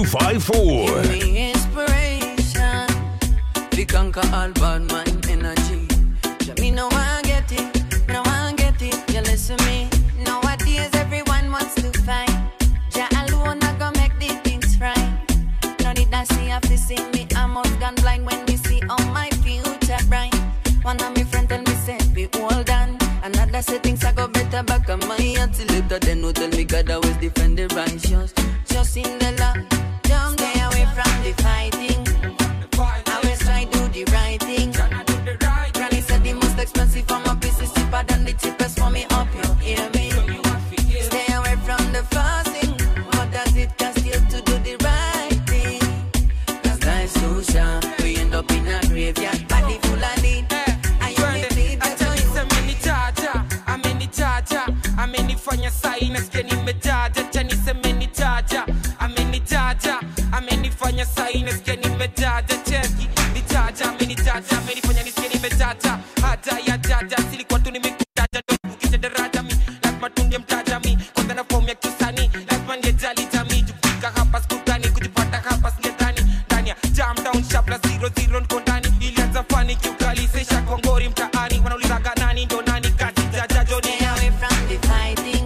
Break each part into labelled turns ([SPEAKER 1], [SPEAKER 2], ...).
[SPEAKER 1] 254.
[SPEAKER 2] me inspiration. We conquer all bad mind energy. Ja, me no one get it, me no one get it. You listen me. Nowadays everyone wants to fight. Ja alone I go make the things right. No need I see have to see me. I'm out gone blind when we see all my future bright. One of my friends tell me say be hold on. Another say things I go better back on my head till later. Then who tell me God always defend the righteous. Just in the law. Don't stay away from the fighting. Always try do the right thing. Granny said the most expensive for my piece is cheaper than the cheapest for me up. You hear me? Stay away from the fasting. What does it cost you to do the right thing? Cause life's so short. We end up in a graveyard. Body full of lead. I only plead the
[SPEAKER 3] Acha amenitaja, amenitaja, amenifanya sai nasikia nimetaja. Acha niseme nitaja, amenitaja, amenifanya sai nasikia nimetaja. Cheki, nitaja, amenitaja, amenifanya nisikia nimetaja. Hata ya jaja, silikuwa tu nimekutaja, ndo kukisha daraja mi, lazima tu ndiye mtaja mi. Kwanza na fomu ya kisanii, lazima ningejali jamii. Jufika hapa sikutani, kujipata hapa singedhani. Ndani ya jam down sharp la zero zero niko ndani. Ilianza fani kiukali, sesha kwa ngori mtaani. Wanaulizaga nani ndo nani kati jaja joni
[SPEAKER 2] Stay away from the fighting.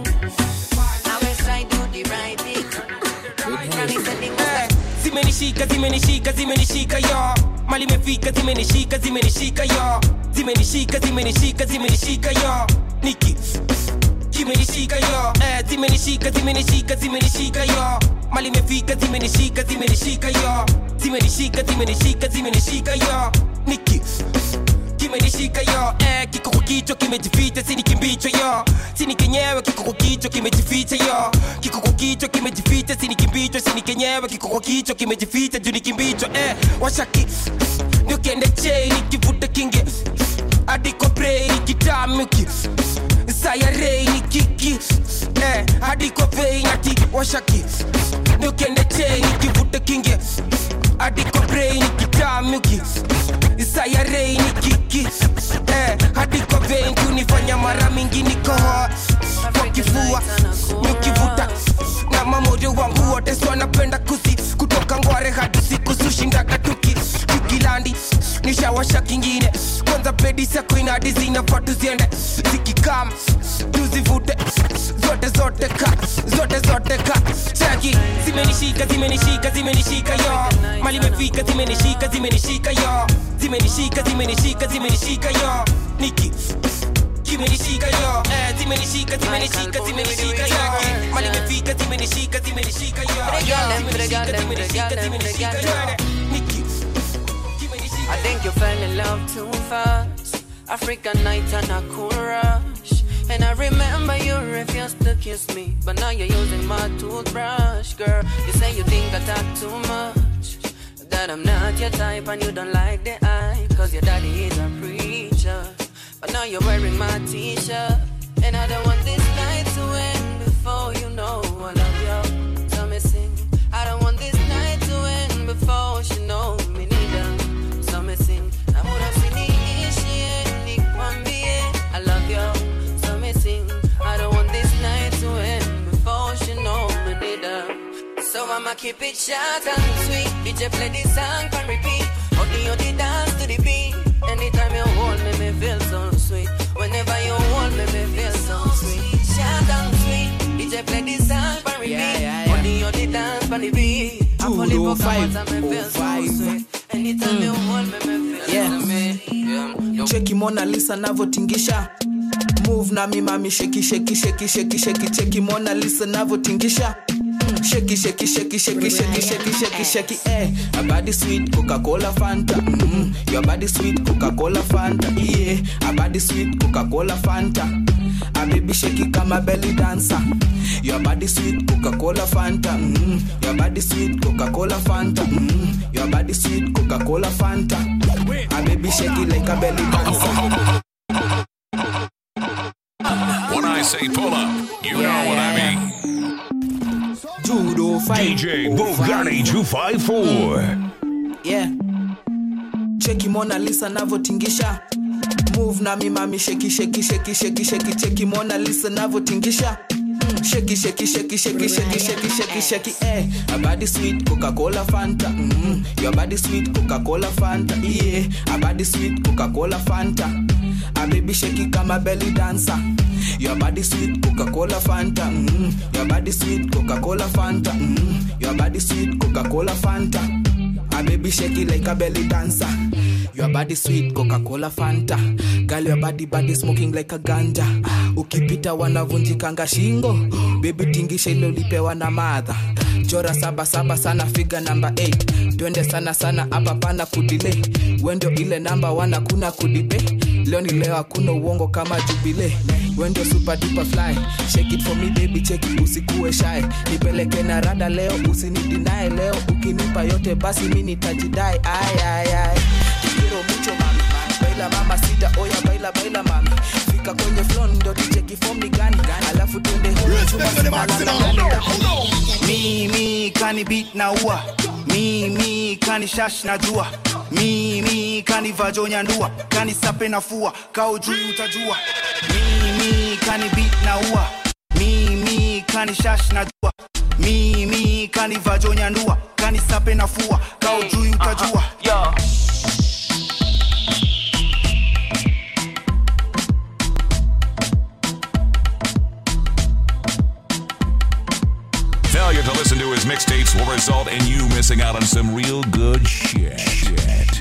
[SPEAKER 2] Always try do the right thing. Granny said the most
[SPEAKER 3] Eh, zimenishika zimenishika zimenishika yo mali imefika zimenishika zimenishika yo zimenishika zimenishika zimenishika yo niki kimenishika yo eh, zimenishika zimenishika zimenishika yo mali imefika zimenishika zimenishika yo zimenishika zimenishika zimenishika yo niki kimenishika yo eh, kiko kwa kichwa kimejificha sini kimbicho yo sini kenyewe kiko kwa kichwa kimejificha yo kiko kwa kichwa kimejificha sini kimbicho sini kenyewe kiko kwa kichwa kimejificha juu ni kimbicho eh, washaki ndio kende chei nikivuta kinge adiko brei nikitamuki sayarei ni kiki eh, adiko vei nati washaki ndio kende chei nikivuta kinge adiko brei nikitamuki sayarei ni kiki eh, hadi kwa vein kunifanya mara mingi nikohoa kwa kifua nikivuta na mamoja wangu wote so wanapenda kusi kutoka ngware hadi siku sushindaga tuki tukilandi nishawasha kingine kwanza pedi sako inadi zinafaa tuziende zikikam tuzivute zote zote ka zote zote ka chaki zimenishika zimenishika zimenishika yo mali imefika zimenishika zimenishika yo zimenishika zimenishika zimenishika yo niki kimenishika yo eh, zimenishika zimenishika zimenishika yo mali imefika zimenishika zimenishika yo zimenishika zimenishika zimenishika yo niki
[SPEAKER 2] I think you fell in love too fast. African night and a cool rush. And I remember you refused to kiss me. But now you're using my toothbrush, girl. You say you think I talk too much. That I'm not your type and you don't like the eye. Cause your daddy is a preacher. But now you're wearing my t shirt. And I don't want this night to end before you know I love you. So me sing. I don't want this night to end before she know me neither. So me sing. I would have seen it nikwambie I love you. So me sing. I don't want this night to end before she know me neither. So I'ma keep it short and sweet. DJ play this song and repeat. Only on the dance to the beat. Anytime you hold me, me feel so sweet. Whenever you hold me, me feel so sweet. Short and sweet. DJ play this song and repeat.
[SPEAKER 3] Yeah, yeah, yeah.
[SPEAKER 2] Only on the dance and the beat. I pull it back
[SPEAKER 3] five,
[SPEAKER 2] and me feel so
[SPEAKER 3] five.
[SPEAKER 2] sweet. Anytime you hold me, me feel
[SPEAKER 4] Yeah.
[SPEAKER 2] so sweet. Yeah.
[SPEAKER 4] cheki mona lisa navotingisha move nami mami sheki sheki sheki sheki sheki cheki mona lisa navotingisha Mm, sheki sheki sheki sheki sheki sheki sheki sheki eh a body sweet coca cola fanta mm, your body sweet coca cola fanta yeah a body sweet coca cola fanta a baby sheki kama belly dancer your body sweet coca cola fanta mm, your body sweet coca cola fanta mm, your body sweet coca cola fanta a baby shake it like a belly dancer
[SPEAKER 1] When I say pull up, you know what I mean.
[SPEAKER 4] judo fight
[SPEAKER 1] DJ Bugatti 254.
[SPEAKER 4] yeah cheki mona lisa navotingisha move nami mami sheki sheki sheki sheki sheki cheki mona lisa navotingisha Mm, shake shake shake shake shake shake shake shake eh a body sweet coca cola fanta mm, your body sweet coca cola fanta yeah a body sweet coca cola fanta a baby shake kama belly dancer your body sweet coca cola fanta mm, your body sweet coca cola fanta mm, your body sweet coca cola fanta a baby shake it like a belly dancer your body sweet coca-cola fanta girl your body body smoking like a ganja ukipita wanavunjikanga shingo baby tingisha ile ulipewa na madha chora saba saba sana figa namba 8 twende sana sana hapa pana kudile wendo ile namba wana kuna kudibe leo ni leo hakuna uongo kama jubile wendo super duper fly shake it for me baby check it usikuwe shy nipeleke na rada leo usinidinae leo ukinipa yote basi mi nitajidai ay ay ay quiero mucho mami baila mama sita oya baila baila mami fika kwenye flow ndo tucheki form ni gani alafu twende home chuma sinalala
[SPEAKER 5] mimi kani beat na ua mimi kani shash na jua mimi kani vajonya ndua kani sape na fua kao juu utajua mimi kani beat na ua mimi kani shash na jua mimi kani vajonya ndua kani sape na fua kao juu utajua
[SPEAKER 3] Yo.
[SPEAKER 1] Failure to listen to his mixtapes will result in you missing out on some real good shit. shit.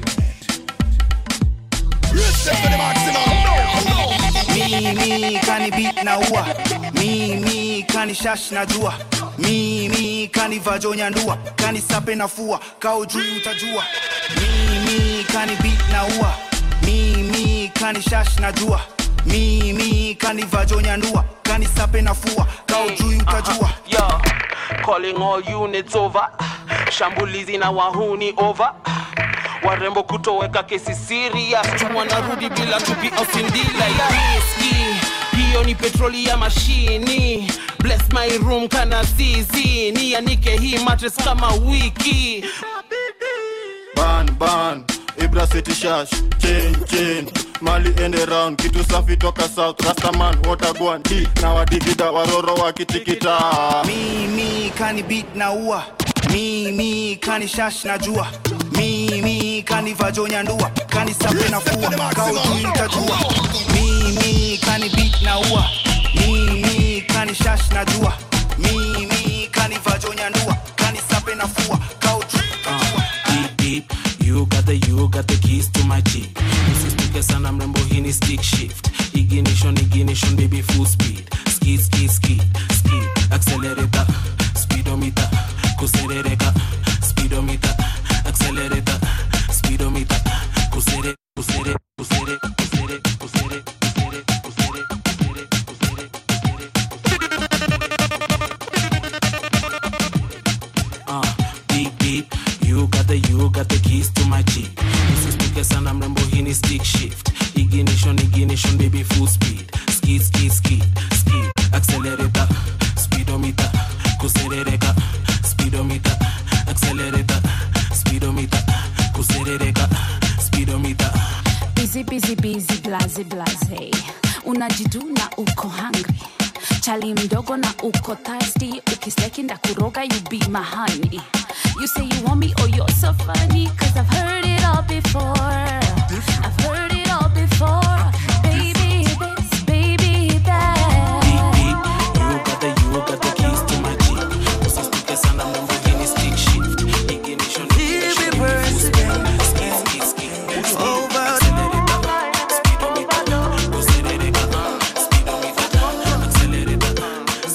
[SPEAKER 5] mimi kani beat na ua mimi kani shash na jua mimi kani vajonya ndua kani sape na fua kao juu utajua mimi kani beat na ua mimi kani shash na jua mimi kani vajonya ndua kani sape na fua kao juu utajua
[SPEAKER 3] Yo, calling all units over. Shambulizi na wahuni over. Warembo kutoweka kesi serious. Tu wanarudi bila tupi osindila ya riski. Hiyo ni petroli ya mashini. Bless my room kana zizi. Nianike hii mattress kama wiki.
[SPEAKER 6] ban ban ibra city shash chain chain mali ende round kitu safi toka south rastaman watagwan di na wadigida waroro wakitikita
[SPEAKER 5] mimi kani beat na ua mimi kani shash na jua mimi kani vajonya ndua kani sape na fua kao juu utajua mimi kani beat na ua mimi kani shash na jua mimi kani vajonya ndua kani sape na fua kao juu utajua
[SPEAKER 3] deep deep you got the you got the keys to my jeep usistuke sana mrembo hii ni stick shift ignition ignition baby full speed skid skid skid skid accelerator speedometer kuserereka speedometer accelerator speedometer kusere kusere kusere kusere kusere kusere kusere kusere kusere uh, beep beep you got the you got the keys to my jeep usistuke sana mrembo hii ni stick shift ignition ignition baby full speed skid skid skid skid accelerator speedometer kuserereka speedometer accelerator speedometer kuserereka speedometer
[SPEAKER 7] busy busy busy blaze blaze unajiduna uko hungry chali mdogo na uko thirsty ukisteki ndakuroga you be my honey you say you want me oh you're so funny cause i've heard it all before i've heard it all before baby this baby that
[SPEAKER 3] beep beep you got the you got the keys to my jeep usistuke sana mrembo hii ni stick shift ignition ignition baby full speed skid skid skid skid accelerator speedometer kuserereka speedometer accelerator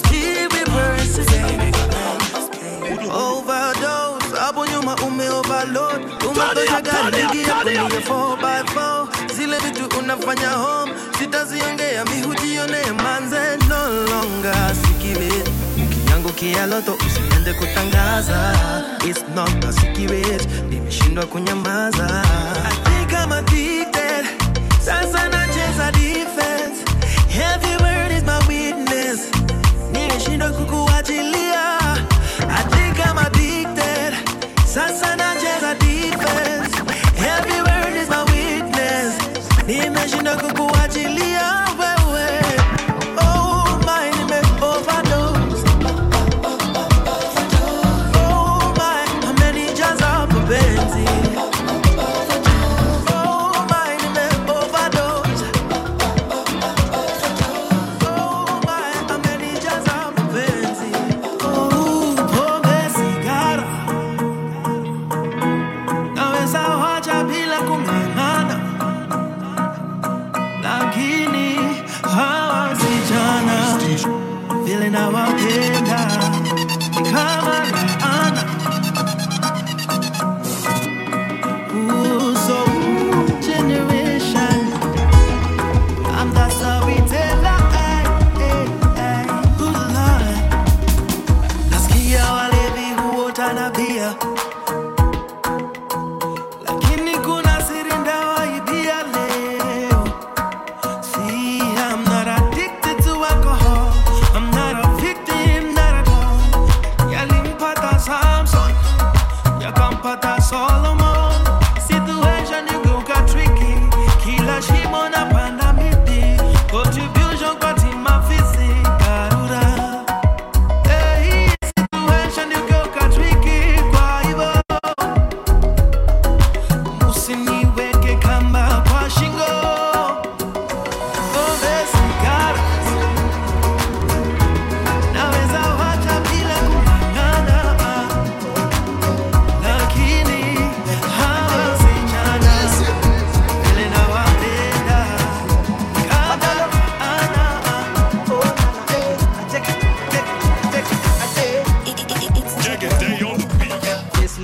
[SPEAKER 8] overdose hapo nyuma ume overload umetosha gari ingia kwenye 4x4 zile vitu unafanya home sitaziongea mihujione manze no longer sikile ukiangukia loto usiende kutangaza It's not a secret nimeshindwa kunyamaza I think I'm addicted sasa nacheza defense every word is my witness nimeshindwa kukuachilia I think I'm addicted sasa nacheza defense every word is my witness nimeshindwa kukuachilia wewe oh my nime overdose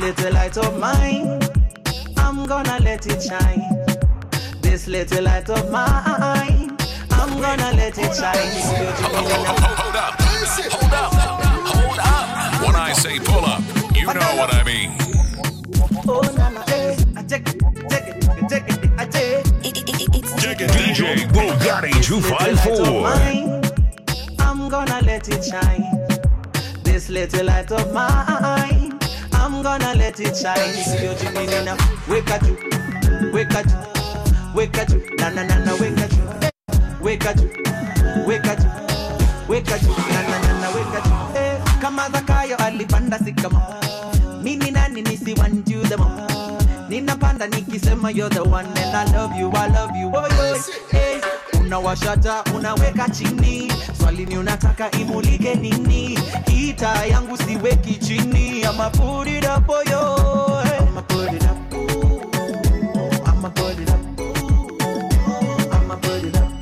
[SPEAKER 4] little light of mine, I'm gonna let it shine. This little light of mine, I'm gonna let it shine.
[SPEAKER 1] Hold up. Hold up. Hold up. When I say pull up, you know what I mean.
[SPEAKER 4] Oh, na, na, eh. I take it, take it, take it, I take it.
[SPEAKER 1] DJ Bugatti 254.
[SPEAKER 4] mine, I'm gonna let it shine. This little light of mine, I'm gonna let it shine. Sio jingine na weka juu, weka juu, weka juu, na na na na weka juu, weka juu, weka juu, weka juu, na na na na weka juu. Eh, kama Zakayo alipanda sikama, mimi nani nisiwanjuu the mo ninapanda nikisema you're the one and I love you, I love you, oh, oh, hey. Unawashata unaweka chini, swali ni unataka imulike nini? Kita yangu siweki chini, I'ma put it up for you. Hey. I'ma put it up. I'ma put it up. I'ma put it up.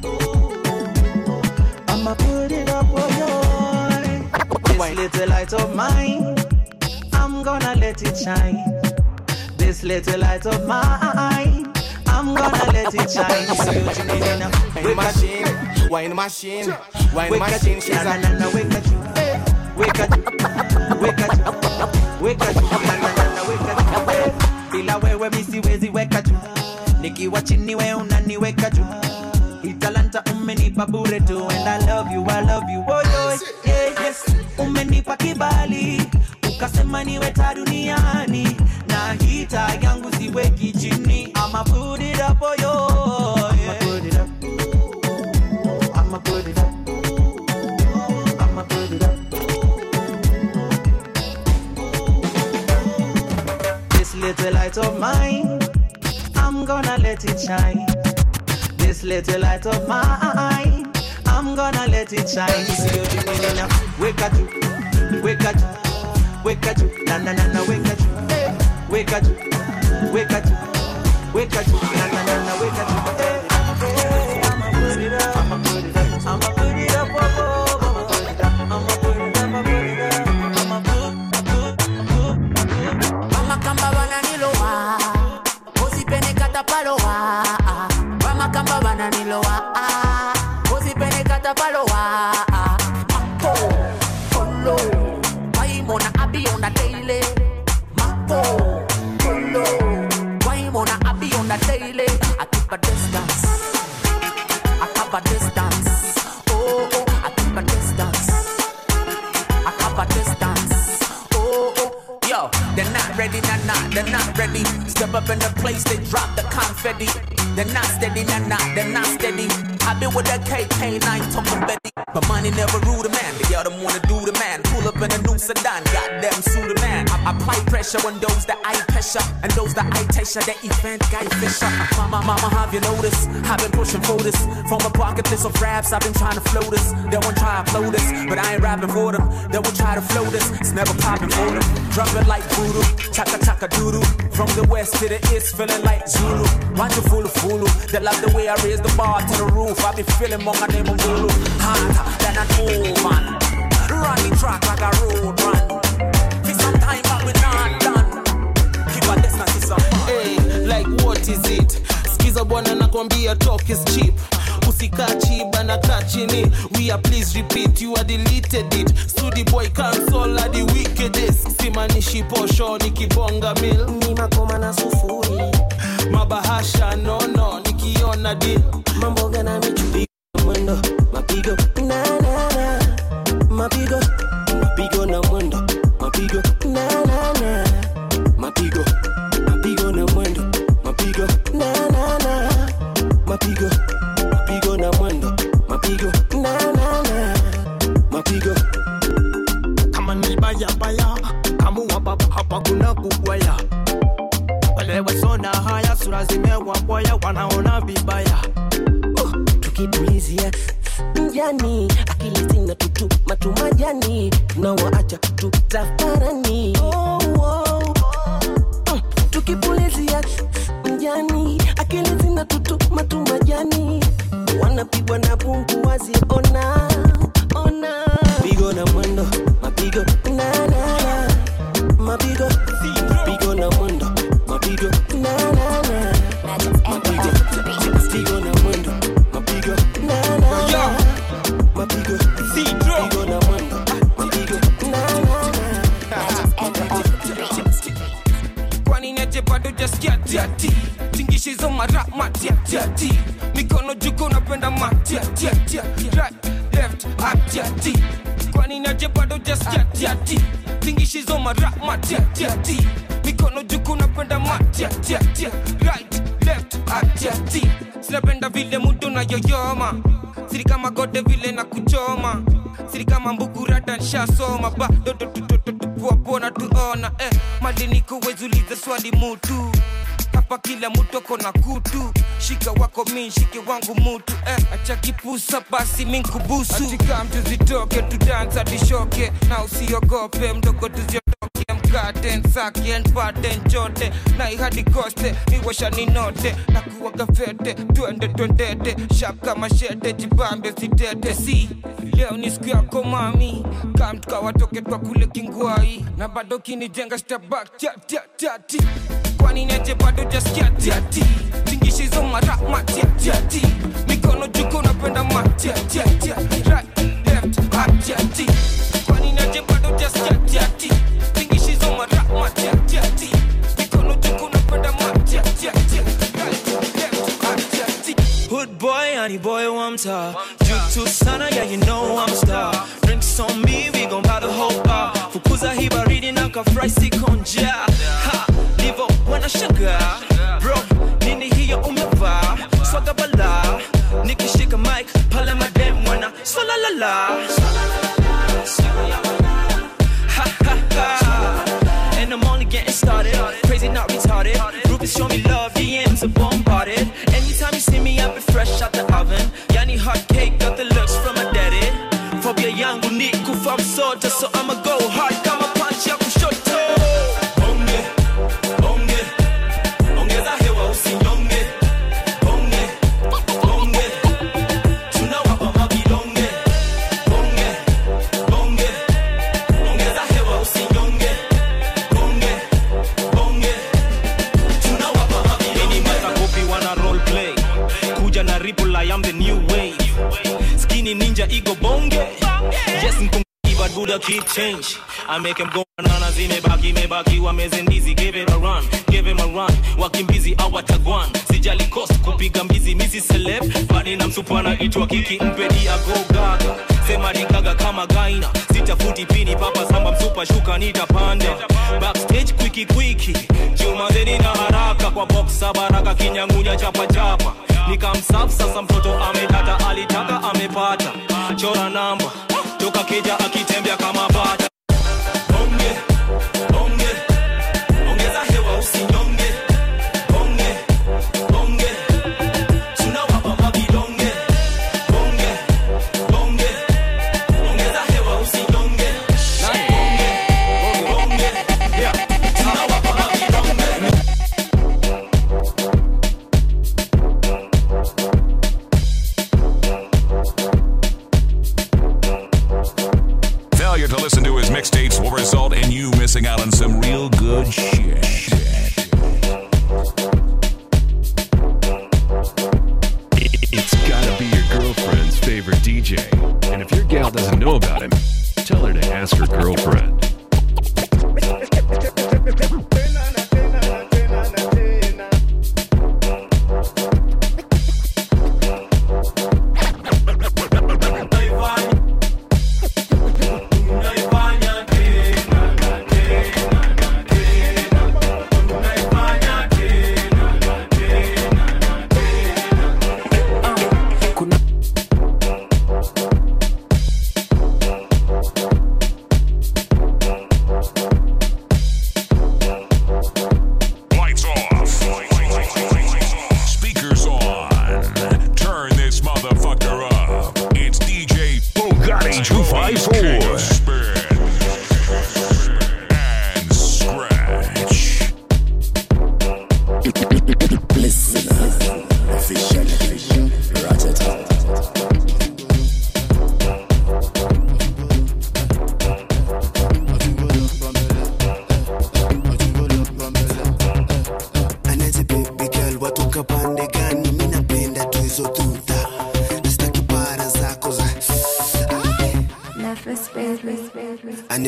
[SPEAKER 4] I'ma put it up for you. This little light of mine, I'm gonna let it shine. This little light of mine, I'm gonna let it shine. Sio jingine na
[SPEAKER 9] Wine machine, wine machine, wine machine. She's
[SPEAKER 4] na
[SPEAKER 9] a
[SPEAKER 4] na na weka juu, weka juu, weka juu, weka juu, na na na na weka juu. Eh, Bila wewe mi siwezi weka juu, nikiwa chini we unaniweka juu. Hii talanta umenipa bure tu and I love you, I love you, oh yo, yeah, yes. Umenipa kibali ukasema niwe taa duniani na hita yangu siweki chini. I'ma put it up for you. Yeah. I'ma put it up. I'ma put it up. I'ma put it up. This little light of mine, I'm gonna let it shine. This little light of mine, I'm gonna let it shine. Sio jingine na weka juu, weka juu, weka juu, na na na na weka juu, eh, weka juu, weka juu, weka juu, na na na na weka juu, eh, eh, I'ma put it up, I'ma put it up, I'ma put it up, oh, oh, I'ma put it up, I'ma put it up, I'ma put it up, I'ma put, put, put,
[SPEAKER 10] Vamakamba vananilowa usipenekata palowa Vamakamba vananilowa usipenekata palowa Mapo, polo Waimona abi on the daily Mapo, polo Waimona abi on the daily I keep a distance I cover distance Oh, oh, I keep a distance I cover distance. Oh, oh, yo, they're not ready, nah, nah, they're not ready. Step up in the place, they drop the confetti. They're not steady, nah, nah, they're not steady. i been with that KK9 talking Betty. But money never rule the man. The other wanna do the man. Pull up in a new sedan, goddamn sue the man. I apply pressure on those that I pressure and those that I pressure. That event guy Fisher. Mama, mama, have you noticed? I've been pushing for this from a pocket list of raps. I've been trying to flow this. They won't try to flow this, but I ain't rapping for them. They will try to flow this. It's never popping for them. Drop it like voodoo, chaka chaka doodoo. From the west to the east, feeling like Zulu. Want you full of fulu. They love the way I raise the bar to the roof. I be feeling more my name on Zulu. Hotter than an old man. Run the track like a road run. For some time, but we not done. Keep a distance, it's a
[SPEAKER 3] hey, like what is it skiza bwana nakwambia talk is cheap usikachi bana kaa chini we are please repeat you are deleted it studi boy cancel are the wickedest simanishi posho nikibonga mil
[SPEAKER 11] ni makoma na sufuri
[SPEAKER 3] mabahasha nono nikiona deal
[SPEAKER 11] mambo gana michupigo mwendo mapigo na na na mapigo mapigo na mwendo mapigo na na na mapigo mapigo na mwendo mapigo na na na mapigo mapigo na mwendo mapigo na na na mapigo
[SPEAKER 12] kama ni baya baya kamua baba hapa kuna kugwaya wale wasona haya sura zimewabwaya wanaona vibaya
[SPEAKER 11] tukipulizia mjani akili zina tutu matumajani tunawaacha tutafarani oh, oh. Mm, tukipulizia mjani akili zina tutu matumajani wanapigwa na pungu waziona ona pigo na mwendo mapigo na na na mapigo pigo mapigo na na na mapigo mapigo na mwendo mapigo na na na mapigo mapigo na mwendo mapigo na na
[SPEAKER 3] kwani neje bado jaskia tiati tingishizo mara matiatiati mikono juko napenda matiatiatia right left atiati kwani neje bado jaskia tiati tingishizo mara matiatiati mikono juko napenda matiatiatia right left atiati sinapenda vile mudo na yoyoma siri kama gode vile na kuchoma siri kama mbukurata nshasoma bado tupuapona tuona eh, madini kuwezuliza swali mutu hapa kila mutu ako na kutu shika wako mi shike wangu mutu eh, acha kipusa basi minkubusu atika mtu zitoke tudansa tishoke na usiogope mdogo tuziotoke mkate nsake npate nchote na ihadi koste niwasha ninote na kuwaga fete twende twendete shap kama shete jibambe sitete si leo ni siku yako mami kam tukawatoke twa kule kingwai na bado kinijenga stabak tati kwani neje bado jaskia tiati tingishizo mara matiatiati mikono juko napenda matiatiati right left atiati kwani neje bado jaskia tiati tingishizo mara matiatiati mikono juko napenda matiatiati right left atiati
[SPEAKER 13] Hood boy, honey boy, one top. Juke to sana, yeah, you know I'm a star. Drinks on me, we gon' buy the whole bar. Fukuza hii baridi na kafry sikonja. Ha, livo wanashangaa. Bro, nini hiyo umevaa? Swaga bala. Nikishika mic, pale madem wana swala la la. Ha ha ha. And I'm only getting started. Crazy, not retarded. Groupies show me love, DMs are bombarded. Anytime you see me, I be fresh out the oven. Yani hot cake, got the looks from my daddy. Phobia yangu ni kufa msoto, so I'ma go hard kama punch ya kushoto. Bonge, bonge, ongeza hewa usinyonge. Bonge, bonge, tunawapa mavidonge. Bonge, bonge, ongeza hewa usinyonge. Bonge, bonge, tunawapa mavidonge. Mini matakopi wana role play. Kuja na ripple, I am the new wave. Skinny ninja ego bonge. Yes, mkungi but Buddha keep change. I make him go banana zimebaki mebaki wamezendizi give it a run give him a run wakimbizi awatagwan sijali cost kupiga mbizi misi celeb bani na msupana itwa kiki mpedi ago gaga sema nikaga kama gaina sitafuti pini papa samba msupa shuka nitapanda backstage kwiki kwiki jumazeni na haraka kwa boxa baraka kinyangunya chapa chapa nikamsaf sasa mtoto ametata alitaka amepata chora namba toka keja akitembea kama bata bonge bonge ongeza hewa usinyonge bonge bonge tunawapa mavidonge bonge bonge ongeza hewa usinyonge bonge bonge yeah tunawapa mavidonge
[SPEAKER 1] Failure to listen to his mixtapes will result in you missing out on some real good shit.
[SPEAKER 14] It's gotta be your girlfriend's favorite DJ. And if your gal doesn't know about him, tell her to ask her girlfriend.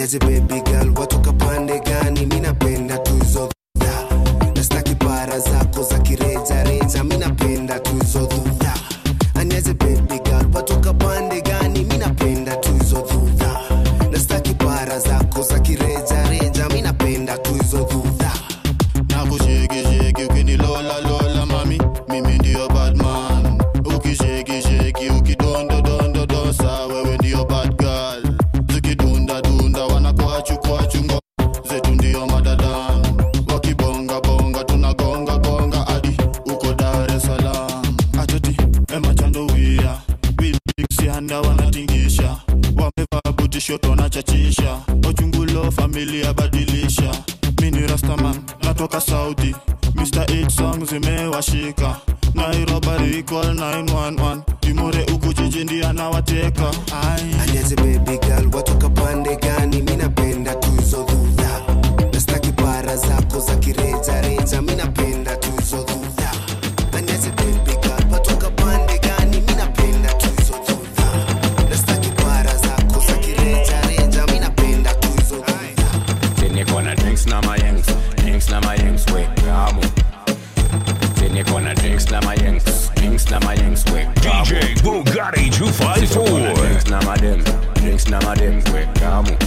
[SPEAKER 15] aniaje baby girl watoka pande gani mi napenda tu hizo dhudha nastaki para zako za kirejareja mi napenda tu hizo dhudha aniaje baby girl watoka pande gani mi napenda tu hizo dhudha nastaki para zako za kirejareja mi napenda tu hizo dhudha
[SPEAKER 6] nakushekisheki ukinilola lola mami mimi ndio badman ukishekisheki ukidondodondodosa wewe ndio bad girl zikidundadunda wanakwachukwachungo zetu ndio madadan wakibongabonga tunagongagonga hadi uko dar es salaam atoti emachandowia biliksianda wanatingisha wamevaa butishoto wanachachisha ochungulo familia badilisha mini rastaman natoka saudi mr 8 song zimewashika nairobari call 911 timore uku jiji ndia nawateka
[SPEAKER 15] aniaje baby girl watoka pande gani mi napenda tu hizo dhudha nastaki para zako za kirejareja mi napenda tu hizo dhudha aniaje baby girl watoka pande gani mi napenda tu hizo dhudha nastaki para zako za kirejareja mi napenda tu hizo dhudha
[SPEAKER 16] Niko na drinks na mayengs, drinks na mayengs, we kamu. Niko na drinks na mayengs, drinks na mayengs, we kamu.
[SPEAKER 1] DJ Bugatti 254.
[SPEAKER 16] Drinks na madem, drinks na madem, we kamu.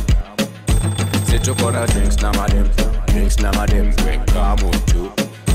[SPEAKER 16] Situko na drinks na madem, drinks na madem, we kamu tu.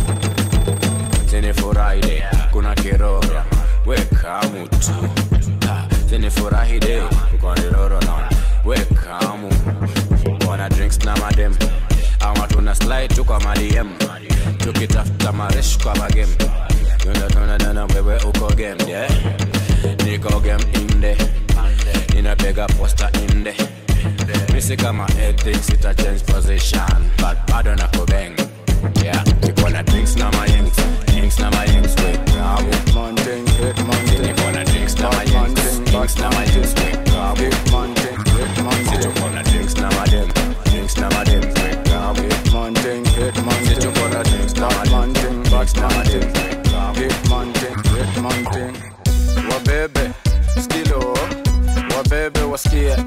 [SPEAKER 16] Sini Friday, kuna kiroro, we kamu tu. Ha, Sini Friday, kuna kiroro na, we kamu. Wana drinks na madem, ama tuna slide tu kwa madiem. Tukitafuta maresh kwa magem. Yunda tuna dana wewe uko game, yeah. Niko game inde, ninapiga posta inde. Misi kama ethics ita change position, but bado na kubeng. Yeah, niko na drinks na mayengs, drinks na mayengs, we kamu.
[SPEAKER 6] Mountain, hit mountain.
[SPEAKER 16] Niko na drinks na mayengs, drinks na mayengs, we kamu.
[SPEAKER 6] Mountain, hit mountain.
[SPEAKER 16] Situko na drinks na madem, drinks na madem, we kamu.
[SPEAKER 6] Mountain, hit mountain.
[SPEAKER 16] Situko na drinks na madem,
[SPEAKER 6] Mountain,
[SPEAKER 16] drinks na madem, we kamu.
[SPEAKER 6] hit mountain, hit mountain. Wabebe, skilo, wabebe wasikie.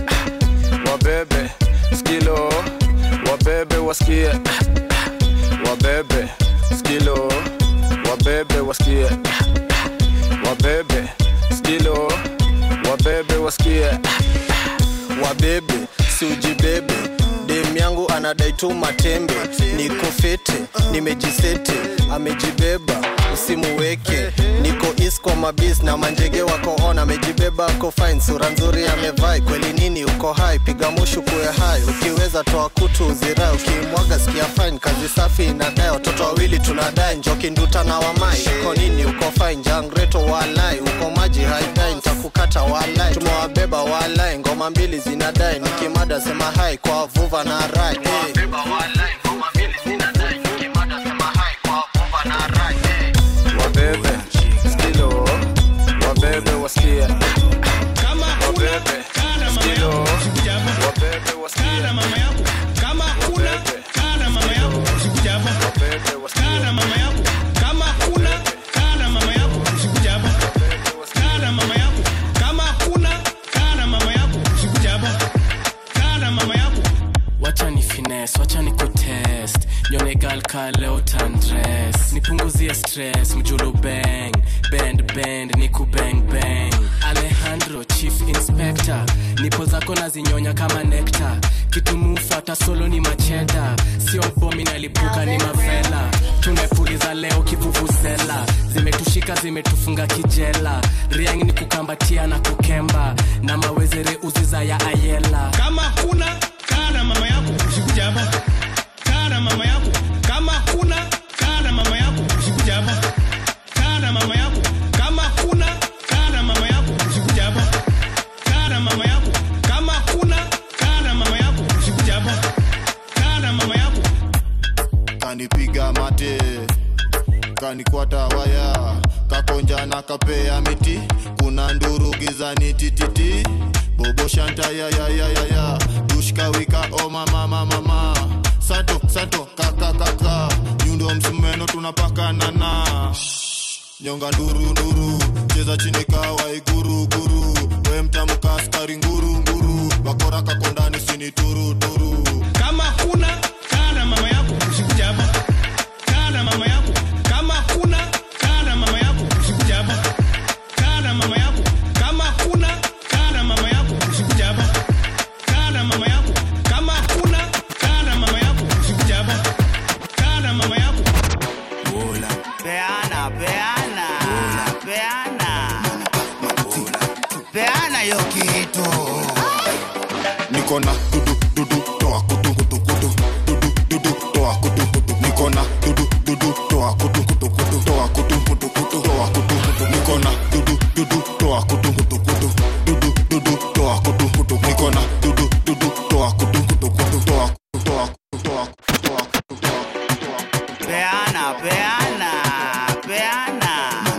[SPEAKER 6] Wabebe, skilo, wabebe wasikie. Wabebe, skilo, wabebe wasikie. Wabebe, skilo, wabebe wasikie.
[SPEAKER 17] wabebe siujibebe dem yangu anadai tu matembe niko fete nimejisete amejibeba usimuweke niko is kwa mabis na manjege wako on amejibeba ako fine sura nzuri amevai kweli nini uko hai piga mushu kuwe hai ukiweza toa kutu uzirai ukimwaga sikia fine kazi safi inadai watoto wawili tunadai njoki nduta na wamai uko nini uko fine jangreto walai uko maji haidai ntakukata walai tumewabeba walai ngoma mbili zinadai nikimada sema hai kwa vuva na rai hey.
[SPEAKER 6] wabebe skilo wabebe wasikie wabebe skilo wabebe wasikie
[SPEAKER 18] mama yako kama kuna kana mama yako usikuja hapa kana mama yako kama kuna kana mama yako usikuja hapa kana mama yako kama kuna kana mama yako usikuja hapa kana mama yako
[SPEAKER 19] wacha ni fines wacha ni kutest nyone gal ka leo tandres nipunguzie stress mjulu bang bend bend niku bang bang alejandro chief inspector nipo zako nazinyonya kama nekta kitumufuata solo ni macheda sio bomi nalipuka ni mavela tumepuliza leo kivuvuzela zimetushika zimetufunga kijela riang ni kukambatia na kukemba na mawezere uziza ya ayela
[SPEAKER 18] kama kuna kana mama yako usikuja hapa kana mama yako kama kuna kana mama yako usikuja hapa kana mama yako kama kuna kana mama yako usikuja hapa kana mama yako kama kuna kana mama yako usikuja hapa kana mama yako
[SPEAKER 6] kanipiga mate kanikwata waya kakonja na kapea miti kuna nduru gizani tititi bobo shanta ya ya ya ya ya dushka wika o mama mama mama sato sato kaka kaka nyundo msumeno tunapakana na nyonga nduru nduru cheza chini kawa iguru guru we mtamka askari nguru nguru wakora kakondani sini turu turu
[SPEAKER 18] kama kuna kaa na mama yako usikuja hapa kaa na mama yako kama kuna kaa na mama yako usikuja hapa kaa na mama yako kama kuna kaa na mama yako usikuja hapa kaa na mama yako kama kuna kaa na mama yako usikuja hapa kaa na mama yako
[SPEAKER 5] peana peana peana peana yo kitu
[SPEAKER 6] niko na dudu dudu toa kutu kutu kutu dudu dudu toa kutu kutu niko na dudu dudu toa kutu kutu kutu toa kutu kutu kutu toa kutu kutu niko na dudu dudu toa kutu kutu kutu dudu dudu toa kutu kutu niko na dudu dudu toa kutu kutu kutu toa toa toa toa
[SPEAKER 5] peana peana peana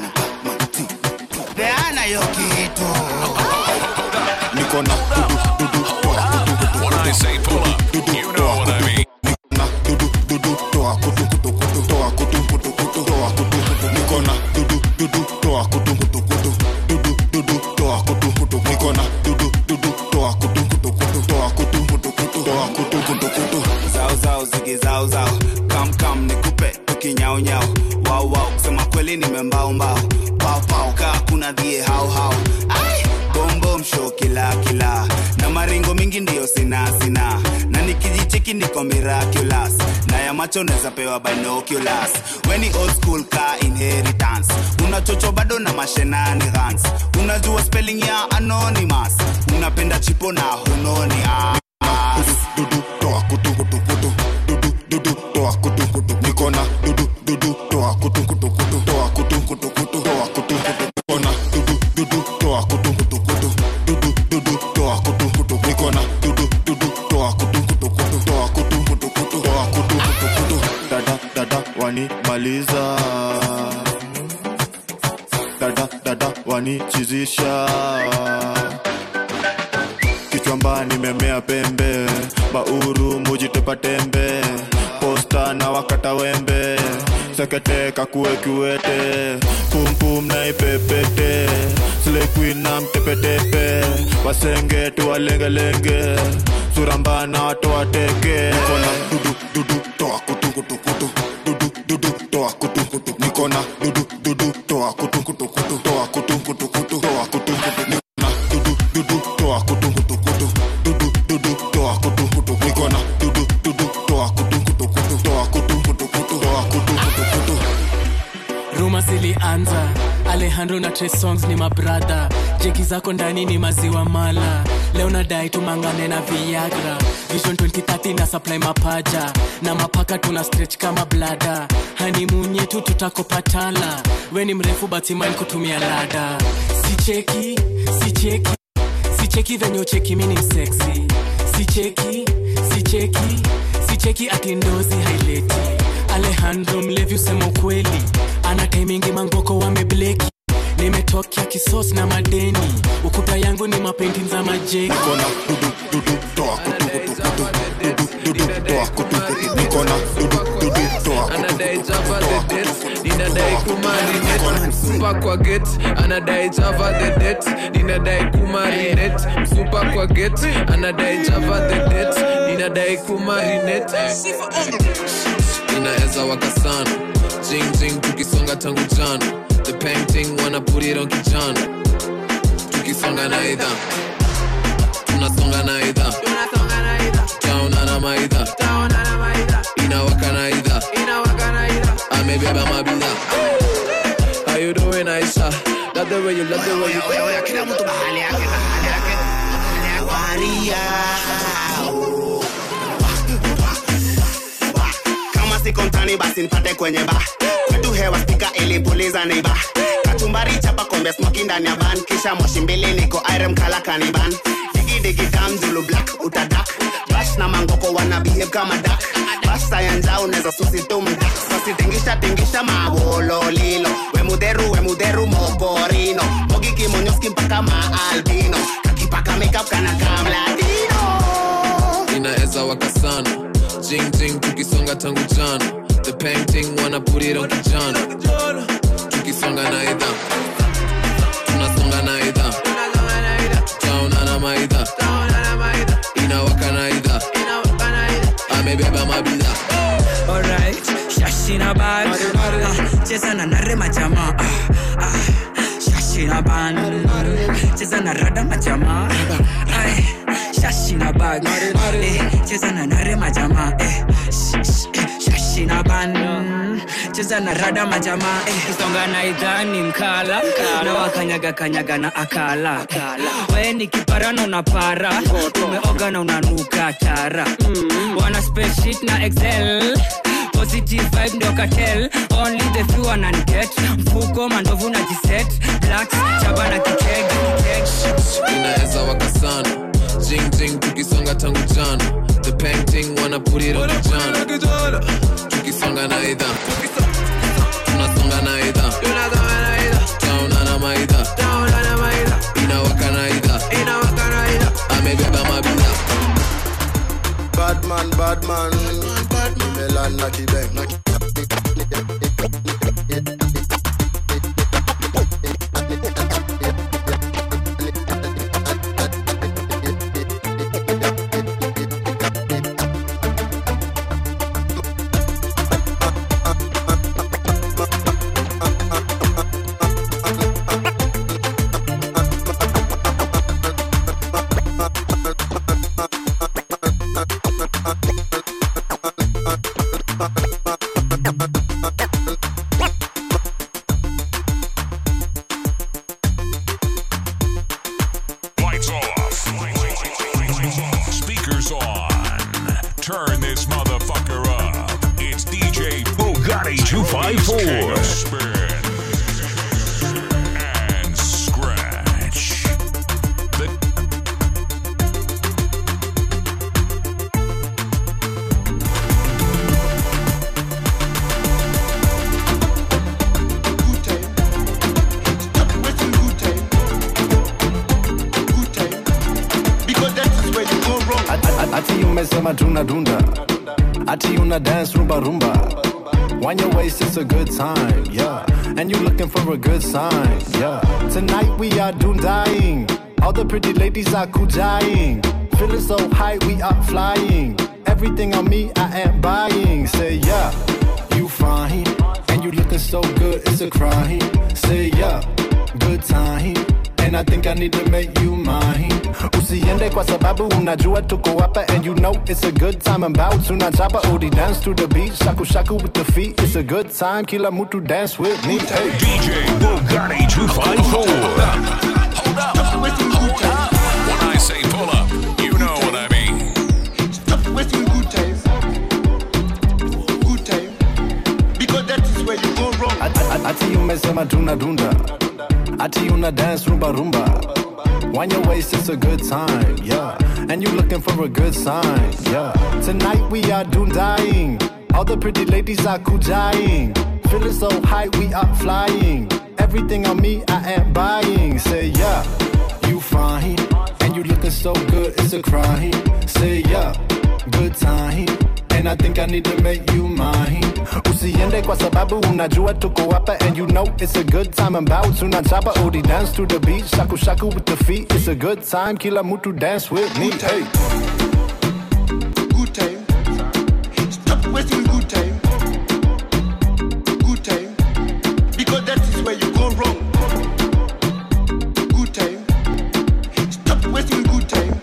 [SPEAKER 5] peana yo kitu
[SPEAKER 6] niko na dudu dudu toa kutu kutu
[SPEAKER 1] When I say pull up, you know what I mean.
[SPEAKER 6] dudu dudu toa kutu kutu kutu toa kutu kutu kutu toa kutu kutu niko na dudu dudu toa kutu kutu kutu dudu dudu toa kutu kutu niko na dudu dudu toa kutu kutu kutu toa kutu kutu kutu toa kutu kutu kutu
[SPEAKER 5] zao zao zigi zao zao kam kam nikupe tukinyao nyao wao wao kusema kweli nimembao mbao pao pao kaa kuna dhie hao hao Ai, bom bom show kila kila na maringo mingi ndiyo sina sina na nikijicheki niko miraculous na ya macho naweza pewa binoculars weni old school ka inheritance unachocho bado na mashenani gans unajua spelling ya anonymous unapenda chipo na hunoni ah.
[SPEAKER 6] dudu toa kutu kutu kutu dudu dudu toa kutu kutu niko na dudu dudu toa kutu kutu kutu toa kutu kutu kutu toa kutu kutu niko na dudu dudu toa kutu kutu kutu dudu dudu toa kutu kutu niko na dudu dudu toa kutu kutu kutu toa kutu kutu kutu toa kutu kutu kutu dada dada wanimaliza dada dada wanichizisha kichwamba nimemea pembe bauru mujitepa tembe posta na wakata wembe sekete kakue kiwete pumpum na ipepete slekuin na mtepetepe wasenge tuwalengelenge suramba na watoateke kona dudu dudu toa kutu kutu kutu dudu dudu toa kutu kutu nikona dudu dudu toa kutu kutu kutu toa kutu kutu kutu toa kutu kutu nikona dudu dudu toa kutu kutu kutu dudu dudu toa kutu kutu nikona dudu dudu toa kutu kutu kutu toa kutu kutu kutu toa kutu kutu kutu
[SPEAKER 19] ruma zilianza alejandro na Trey songs ni mabradha jeki zako ndani ni maziwa mala leo nadai tumangane na viagra vision 2030 na supply mapaja na mapaka tuna stretch kama blada hanimun yetu tutakopatala we ni mrefu batimain kutumia lada sicheki sicheki sicheki venye ucheki mini mseksi sicheki sicheki sicheki atindozi haileti alejandro mlevi usema ukweli ana taimingi mangoko wamebleki nimetokea kisos na madeni ukuta yangu ni mapendi za majeki
[SPEAKER 6] nikona dudu dudu toa kutu kutu kutu dudu dudu toa kutu kutu nikona dudu dudu toa kutu
[SPEAKER 20] anadai java the det ninadai kumarinet msupa kwa get anadai java the det ninadai kumarinet msupa kwa get anadai java the det ninadai kumarinet inaweza waka sana jing jing tukisonga tangu jana the painting wanna put it on kijana tukisonga na idha tunasonga na idha taona na maidha inawaka na idha amebeba mabidha How you doing Aisha? Love the way you love the way you
[SPEAKER 5] kila mtu mahali yake mahali yake Maria kama siko mtani basi nipate kwenye ba kwetu hewa spika ilipuliza neiba kachumbari chapa kombe smoki ndani ya van kisha moshi mbili niko irem kala kaniban digidigi dam julu black utadak bash na mangoko wana behave kama dak bash sayanja unaweza susi tumdak sasi tingisha tingisha mabololilo wemuderu wemuderu mokorino mogi kimonyoski mpaka maalbino kakipaka makeup kana kamladino
[SPEAKER 20] inaweza waka sana jing jing tukisonga tangu jana the painting wanna put it on kijana tukisonga na idha tunasonga na idha taona na maidha amebeba mabidha
[SPEAKER 21] Alright, shashina bag Ah, cheza na nare majama Ah, ah, shashina ban cheza na rada majama Ay, shashina bag Eh, cheza na nare majama Eh, sh- sh- eh, shashina ban cheza na rada majama eh, kisonga na idhani mkala na wakanyaga kanyaga na akala we ni kiparano na para umeoga na unanuka tara wana spreadsheet na excel positive vibe ndio cartel only the few wananiget mfuko mandovu na jiset blacks chaba na kikeg kikeg
[SPEAKER 20] inaweza waka sana jing jing tukisonga tangu jana the painting wanna put it on kijana tukisonga na idha tunasonga na idha tauna na maidha inawaka na idha amebeba mabidha
[SPEAKER 6] Badman, badman, Melan na kibeng.
[SPEAKER 1] Lights off. Speakers on. Turn this motherfucker up. It's DJ Bugatti 254. Spin and scratch. The
[SPEAKER 22] ati umesema tuna dunda ati una dance rumba rumba Wind your waist, it's a good time, yeah. And you looking for a good sign, yeah. Tonight we are doom dying. All the pretty ladies are cool dying. Feeling so high, we are flying. Everything on me, I am buying. Say yeah, you fine. And you looking so good, it's a crime. Say yeah, good time. And I think I need to make you mine. Usiende kwa sababu unajua tuko hapa and you know it's a good time about tunachapa odi dance to the beat shaku shaku with the feet it's a good time kila mtu dance with me hey.
[SPEAKER 1] DJ Bugatti 254. When I say pull up, you know what I mean.
[SPEAKER 23] Stop wasting good times. Good time. Because that is where you go wrong.
[SPEAKER 22] ati umesema tuna dunda ati una dance rumba rumba Wind your waist, it's a good time, yeah. And you looking for a good sign, yeah. Tonight we are doom dying. All the pretty ladies are cool dying. Feeling so high, we are flying. Everything on me, I am buying. Say yeah, you fine. And you looking so good, it's a crime. Say yeah, good time. And I think I need to make you mine. Usiende kwa sababu unajua tuko hapa and you know it's a good time about tunachapa odi dance to the beat shaku shaku with the feet it's a good time kila mtu dance with me hey.
[SPEAKER 23] Good time. Stop wasting good time. Good time. Because that is where you go wrong. Good time. Stop wasting good time.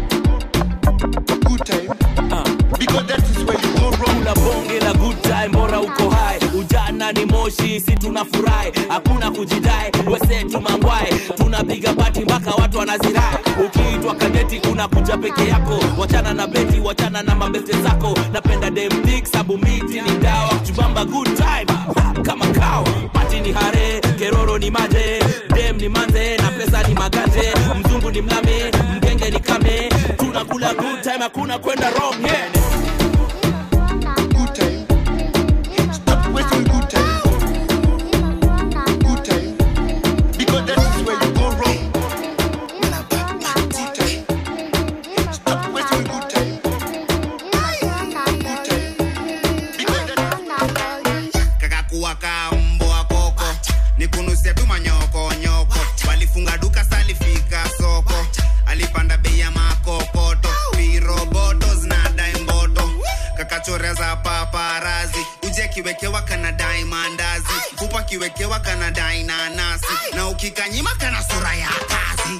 [SPEAKER 23] Good time. Because that is where you go wrong.
[SPEAKER 24] Kula bonge la good time, bora uko hai. Ujana ni moshi, si tunafurahi, hakuna kujidai, wesetu mangwai, tunapiga bati mpaka watu wanazirai. Ukiitwa kadeti unakuja peke yako, wachana na beti, wachana na mabeste zako. Napenda dem dick, sabu miti ni dawa, kuchubamba good time ha, kama kawa. Pati ni hare, keroro ni maje, dem ni manze na pesa ni maganje, mzungu ni mlame, mgenge ni kame, tunakula good time, hakuna kwenda wrong yeah.
[SPEAKER 23] Good time. Stop wasting good time. Good time. Because that is where you go wrong. Good time. Stop wasting good time. Good time. Because that
[SPEAKER 25] kakakuwa ka mbwa koko nikunusia tu manyoko nyoko walifunga duka salifika soko alipanda bei ya makokoto piroboto unachoreza paparazi uje kiwekewa kanadai mandazi kupa kiwekewa kanadai nanasi na ukikanyima kana sura ya kazi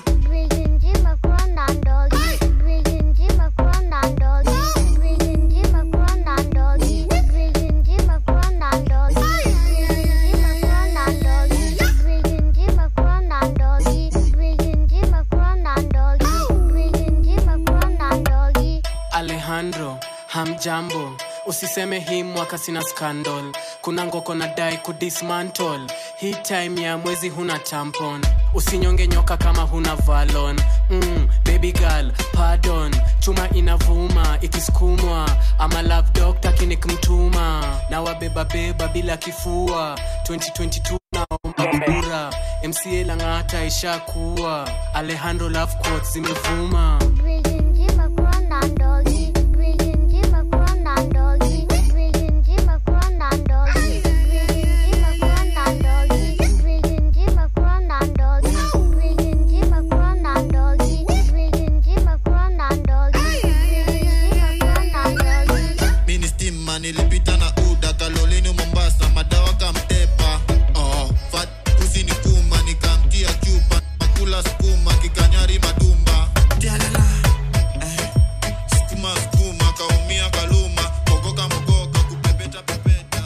[SPEAKER 19] alejandro hamjambo usiseme hii mwaka sina scandal kuna ngoko na dai kudismantle hii time ya mwezi huna tampon usinyonge nyoka kama huna valon mm, baby girl pardon chuma inavuma ikisukumwa ama love doctor kinikmtuma na wabebabeba bila kifua 2022 naomba kura mca lang'ata ishakuwa alejandro love quotes zimevuma
[SPEAKER 6] mini stima nilipita na uda kalolini mombasa madawa kamtepa oh, fat usini kuma nikamtia chupa makula skuma kikanyari madumba Tialala. Eh, skuma skuma kaumia kaluma mogoka mogoka kupepeta pepeta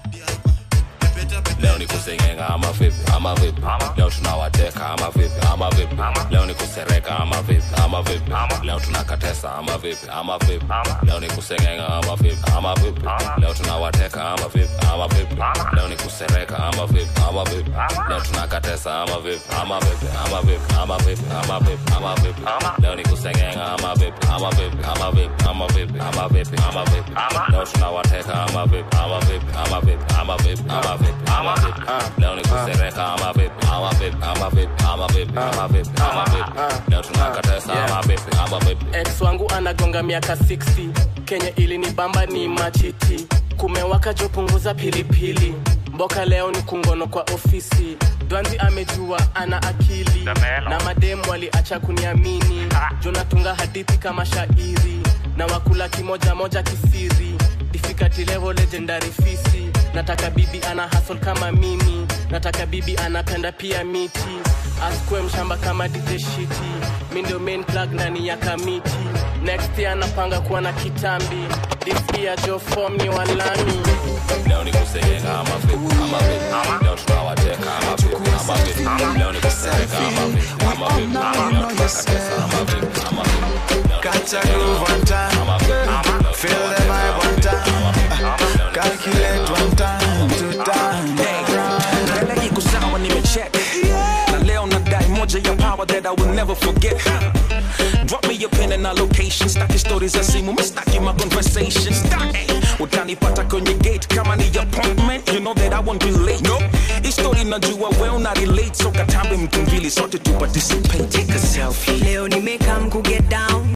[SPEAKER 16] leo ni kusengenga ama vipi ama vipi leo tunawateka ama vipi ama vipi leo ni kusereka ama vipi ama vipi leo tunakatesa ama vipi ama vipi leo ni kusengenga ama vipi ama vipi leo tunawateka ama vipi ama vipi leo ni kusereka ama vipi ama vipi leo tunakatesa ama vipi ama vipi ama vipi ama vipi ama vipi ama vipi leo ni kusengenga ama vipi ama vipi ama vipi ama vipi ama vipi ama vipi leo tunawateka ama vipi ama vipi ama vipi ama vipi ama vipi ama vipi leo ni kusereka ama vipi ama vipi ama vipi ama vipi ama vipi ama vipi leo tunakatesa ama vipi ama vipi
[SPEAKER 19] ex wangu anagonga miaka 60 kenya ili ni bamba ni machiti kumewaka jopunguza pilipili mboka leo ni kungono kwa ofisi dwanzi amejua ana akili na mademu waliacha kuniamini jonatunga hadithi kama shairi na wakula kimoja moja kisiri difficulty level legendary fisi nataka bibi ana hustle kama mimi nataka bibi anapenda pia miti askwe mshamba kama DJ shiti mi ndio main plug ndani ya kamiti next year anapanga kuwa na kitambi this year jo form ni walami
[SPEAKER 16] leo ni kusengenga ama vipi ama vipi leo tunawateka ama vipi ama vipi leo ni kusereka ama vipi ama vipi leo tunakatesa ama vipi ama vipi
[SPEAKER 2] Catch a groove one time, feel the vibe one time, calculate one time, two time.
[SPEAKER 4] mbele iko sawa nimecheck na leo nadai moja ya power that i will never forget drop me your pin and a location staki stories za simu mistaki my conversation staki utanipata kwenye gate kama ni appointment you know that i won't be late no histori najua well na relate so katambe mtu mbili sote tu participate take a selfie
[SPEAKER 7] leo nimekam ku get down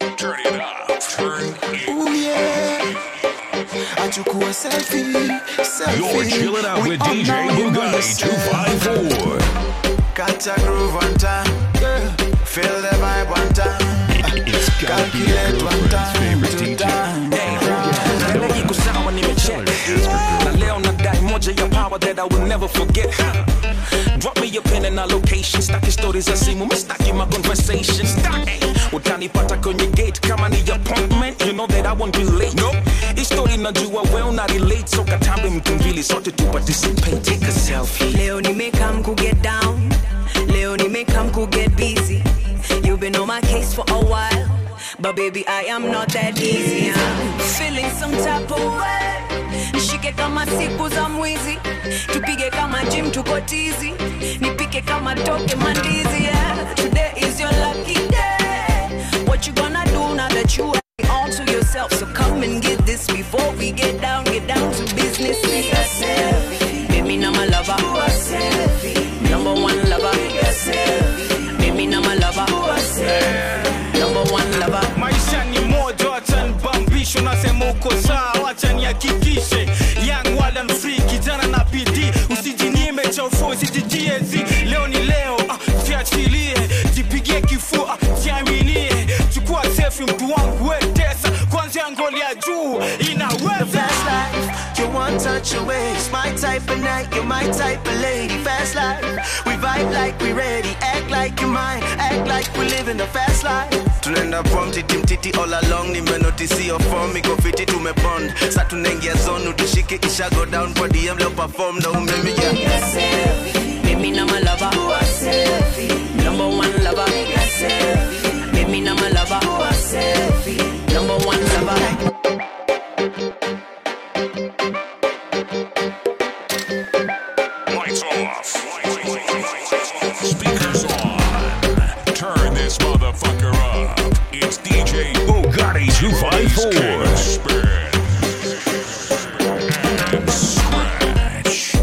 [SPEAKER 2] Ooh, yeah. Achukua selfie, selfie.
[SPEAKER 14] You're chilling out
[SPEAKER 2] We
[SPEAKER 14] with
[SPEAKER 2] all
[SPEAKER 14] DJ
[SPEAKER 2] know you know
[SPEAKER 14] Bugatti
[SPEAKER 2] yourself.
[SPEAKER 14] 254.
[SPEAKER 2] Catch a groove one time, yeah. feel the vibe one time.
[SPEAKER 14] It's gotta be your
[SPEAKER 2] Calculate one
[SPEAKER 14] girlfriend's
[SPEAKER 2] time,
[SPEAKER 14] favorite
[SPEAKER 2] two
[SPEAKER 14] DJ.
[SPEAKER 2] time.
[SPEAKER 4] mbele iko sawa nimecheck na leo nadai moja ya power that i will never forget drop me your pin and a location staki stories za simu mistaki my conversation staki utanipata kwenye gate kama ni appointment you know that i won't be late no histori najua well na relate so katambe mtu mbili sote tu participate take a selfie
[SPEAKER 7] leo nimekam ku get down leo nimekam ku get busy you've been on my case for a while but baby i am not that easy I'm feeling some type of way nishike kama siku za mwizi tupige kama gym tuko tizi nipike kama toke mandizi yeah. today is your lucky day what you gonna do now that you are all to yourself so come and get this before we get down get down to business baby now my lover number one lover baby now my lover number one lover
[SPEAKER 8] maisha ni moja wacha nibambisho nasema uko sawa wacha nihakikishe young wild and free kijana na bidii usijinyime cha ufo usijijiezi leo ni leo ah, jiachilie jipigie kifua jiaminie chukua sefi mtu wangu wetesa kwanzia ngoli ya juu inaweza
[SPEAKER 3] one touch away. It's my type of night, you're my type of lady. Fast life, we vibe like we ready. Act like you're mine, act like we living a fast life. Tunaenda prom titi mtiti all along, nimenotisi your form iko fiti tumebond. Sa tunaingia zone tushike isha go down kwa DM leo perform na umemia.
[SPEAKER 7] Mimi na my lover. Number one lover. Mimi na my lover. Number one lover.
[SPEAKER 1] Lights off. Speakers on. Turn this motherfucker up. It's DJ Bugatti 254. Spin. And scratch.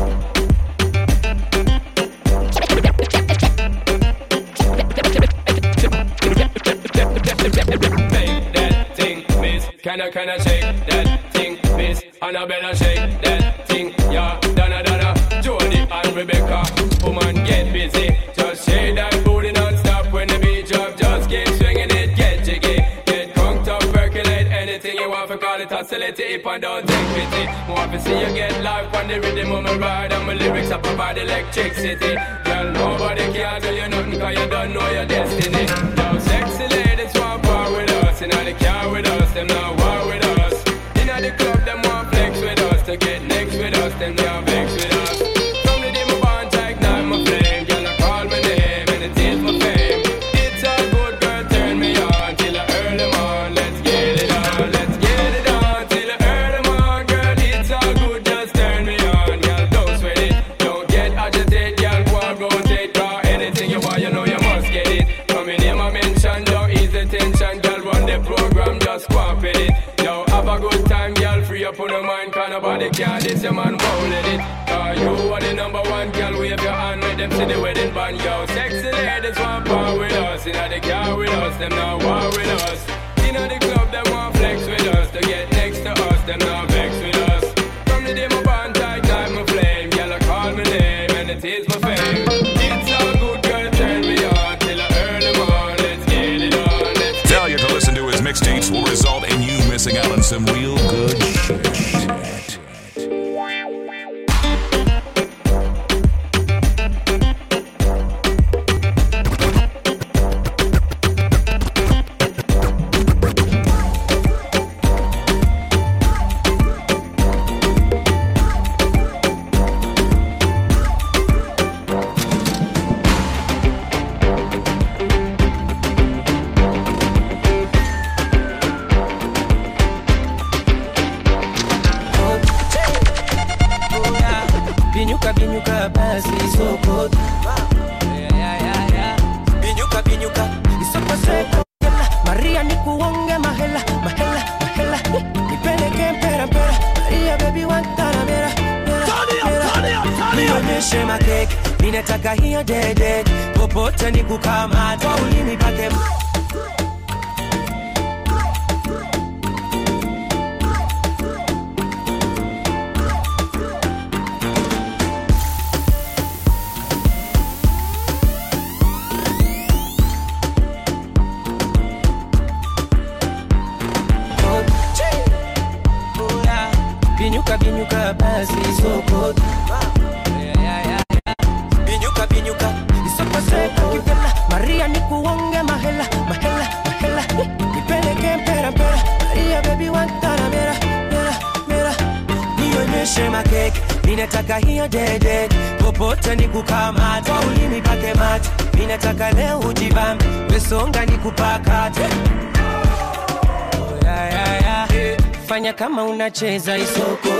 [SPEAKER 9] Make that thing, miss. Can I, can I shake that thing, miss? And I better shake that thing, yeah. Donna, Donna, Jody and Rebecca. Woman, get busy. Just shake that booty non-stop when the beat drop. Just keep swinging it, get jiggy. Get conked up, percolate anything you want for call it oscillate it and don't take pity. Want to see you get life on the rhythm of my ride and my lyrics up provide electricity. Girl, nobody can do you nothing cause you don't know your destiny. Yo, sexy ladies want part with us, in the car with us, them not war with us. In the club, them want flex with us, to get next with us, them not vex with us. From the day my bond, I ignite my flame, girl, I call my name, and it is my fame. It's all good, girl, turn me on, till I earn them on, let's get it on, let's get it on, till I earn them on, girl, it's all good, just turn me on, girl, don't sweat it, don't get agitated, girl, go and rotate, draw anything you want, you know you must get it. Coming in my mention, don't ease the tension, girl, run the program, just go and fit it. Yo, have a good time, girl, free up on your mind, cause nobody can this, your man won't let it. Cause you are the number one, girl, wave your hand, make them see the wedding band, yo. Sexy ladies want part with us, in the car with us, them not war with us. In the club, them want flex with us, to get next to us, them not vex with us. From the day my bond tight, time my flame, girl, I call my name, and it is my fame. It's all good, girl, turn me on, till I earn them on, let's get it on, let's
[SPEAKER 1] Failure to listen to his mixtapes will result in you missing out on some real good shit.
[SPEAKER 3] binyuka binyuka basi isoko binyuka binyuka isoko soko maria nikuonge mahela mahela mahela nipeleke mpera mpera maria bebi wantana mera nionyeshe makeke ninataka hiyo dede popote nikukamata ulimi pake binyuka binyuka basi soko binyuka binyuka isoko soko kipela maria nikuonge mahela mahela mahela nipeleke mpera mpera maria bebi wantana mera mera mera nionyeshe makeke ninataka hiyo dede popote nikukamata ulimi pake mate ninataka leo ujibambe mesonga nikupakate yeah, yeah, yeah. fanya kama unacheza isoko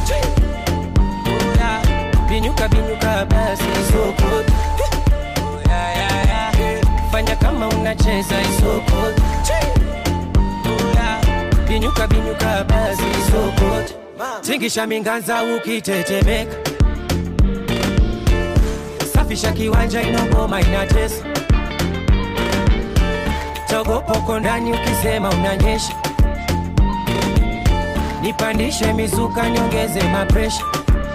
[SPEAKER 3] binyuka binyuka basi isoko Yeah, yeah, yeah. fanya kama unacheza isoko binyuka binyuka basi isoko tingisha minganza ukitetemeka safisha kiwanja inogoma inatesa togopoko ndani ukisema unanyesha nipandishe mizuka nyongeze mapresha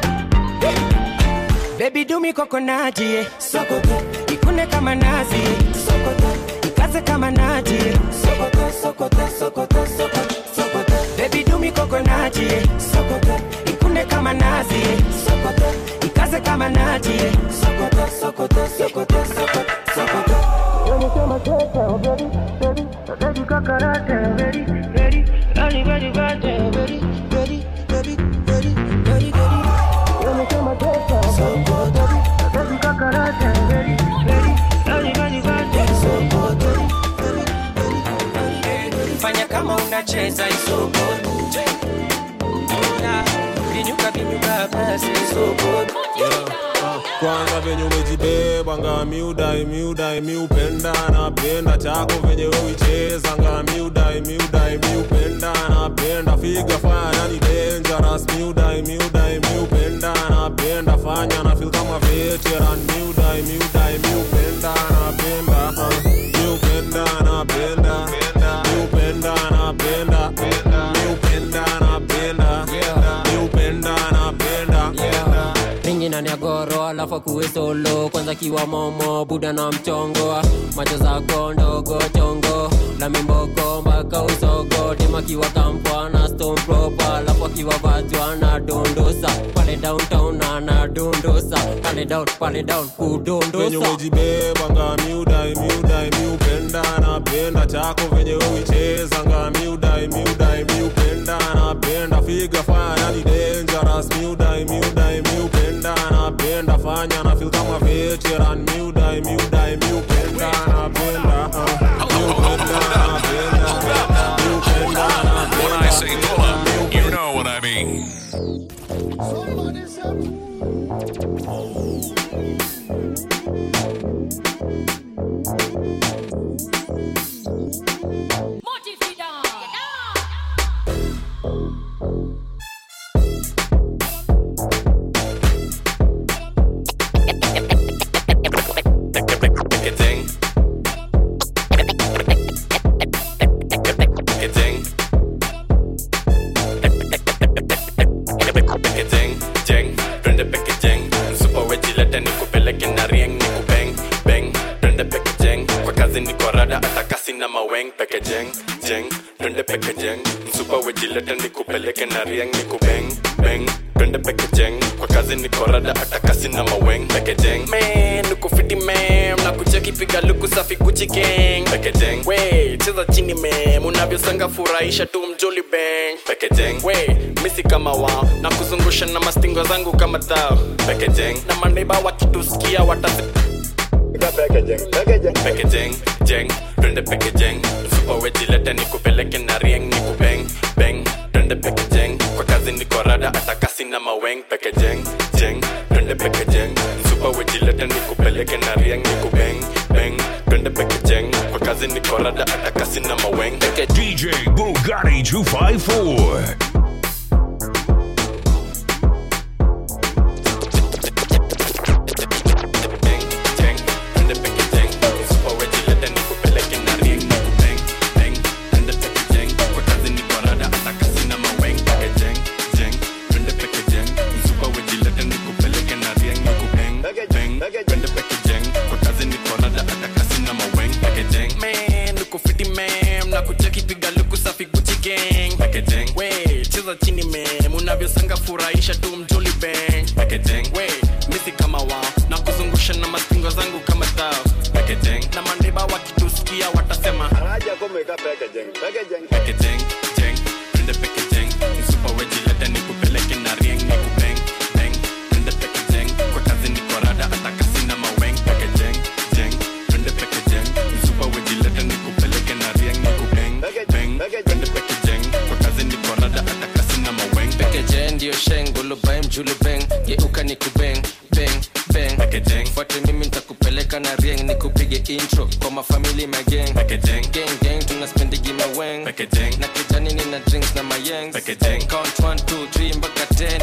[SPEAKER 3] bebi dumi kokonati yeah. sokoto ikune kama nazi yeah. sokoto ikaze kama nati yeah. sokoto sokoto sokoto sokoto sokoto bebi dumi kokonati yeah. sokoto ikune kama kazi sokoto ikaze kama naji sokoto sokoto sokoto sokoto sokoto Umesema tete, oh baby, baby, baby kakarate, oh baby, baby, baby, baby, baby, baby, baby, baby, baby, baby, baby. Umesema tete, oh baby, baby, baby kakarate, oh baby, baby, baby, baby, baby, sokoto, baby, baby, baby, baby. Fanya kama unacheza isoko vinyuka vinyuka basi isoko
[SPEAKER 10] kwanza venye umejibeba nga miudai miudai miupenda napenda chako venye uicheza nga miudai miudai miupenda napenda figa fanya ni dangerous miudai miudai miupenda napenda fanya na feel kama veteran miudai miudai miupenda napenda uh, miupenda napenda miupenda napenda miupenda napenda miupenda napenda
[SPEAKER 11] ringi ndani ya goro alafu akuwe solo kwanza kiwa momo buda na mchongo macho zako ndogo chongo na mimboko mpaka usogo dema kiwa kampwa na stone proper alafu akiwa vajwa na dondosa pale downtown ana dondosa pale down pale down
[SPEAKER 10] venye
[SPEAKER 11] kudondosa
[SPEAKER 10] umejibeba nga miudai miudai miupenda napenda chako venye uicheza nga miudai miudai miupenda napenda figa fanya ni dangerous miudai miudai miupenda napenda fanya na feel kama veteran miudai miudai miupenda napenda uh, miupenda napenda miupenda
[SPEAKER 1] When I say pull up, you know what I mean.
[SPEAKER 12] Picketing. Picketing. Picketing. Jeng. Twende pekejeng. Msupa wejilete nikupeleke na rieng nikubeng. Beng. Twende pekejeng. Kwa kazi niko rada hata kasi na maweng pekejeng. Jeng. Twende pekejeng. Msupa wejilete nikupeleke na rieng nikubeng. Beng. Twende pekejeng. Kwa kazi niko rada hata kasi na maweng pekejeng. Man, nikufiti man. Na kucheki piga luku safi Gucci gang. Pekejeng. We, cheza chini mem. Unavyosanga furahisha tu mjoli bang. Pekejeng. We, misi kama wao. Na kuzungusha na mastingo zangu kama thao. Pekejeng. Na maneiba wakitusikia watasi Pekejeng, jeng, twende pekejeng Msupa wejilete nikupeleke na rieng nikubeng, beng Twende pekejeng, kwa kazi niko rada hata kasi na maweng Pekejeng, jeng, twende pekejeng Msupa wejilete nikupeleke na rieng nikubeng, beng Twende pekejeng, kwa kazi niko rada hata kasi na maweng
[SPEAKER 1] DJ Bugatti 254.
[SPEAKER 12] chini mem unavyosanga furahisha tu mjoli bang Packaging. we misi kama wao na kuzungusha na mastingo zangu kama tao Packaging. na mandeba wakitusikia watasema Packaging, jeng, twende packaging. Msupa wejilete nikupeleke na rieng nikubeng, beng. Twende packaging. Kwa kazi niko rada hata kasi na maweng Packaging, jeng, twende packaging. Msupa wejilete nikupeleke na rieng nikubeng, beng. Twende packaging. Kwa kazi niko rada hata kasi na maweng
[SPEAKER 24] pekeje ndio sheng golobae mjulu beng geuka ni kubeng beng beng fuate mimi nitakupeleka na rieng nikupige intro kwa mafamili mageng gang gang tunaspendigi maweng na kijani nina drinks na mayeng count 1 2 3 mpaka 10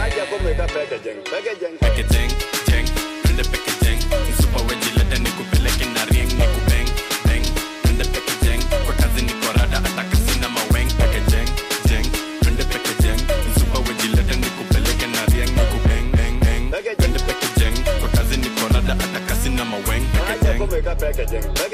[SPEAKER 12] Packaging, jeng, twende packaging. Msupa wejilete nikupeleke na rieng nikubeng, beng. Twende packaging. Kwa kazi niko rada hata kasi na maweng Packaging, jeng, twende packaging. Msupa wejilete nikupeleke na rieng nikubeng, beng, beng. Twende packaging. Kwa kazi niko rada hata kasi na maweng Packaging.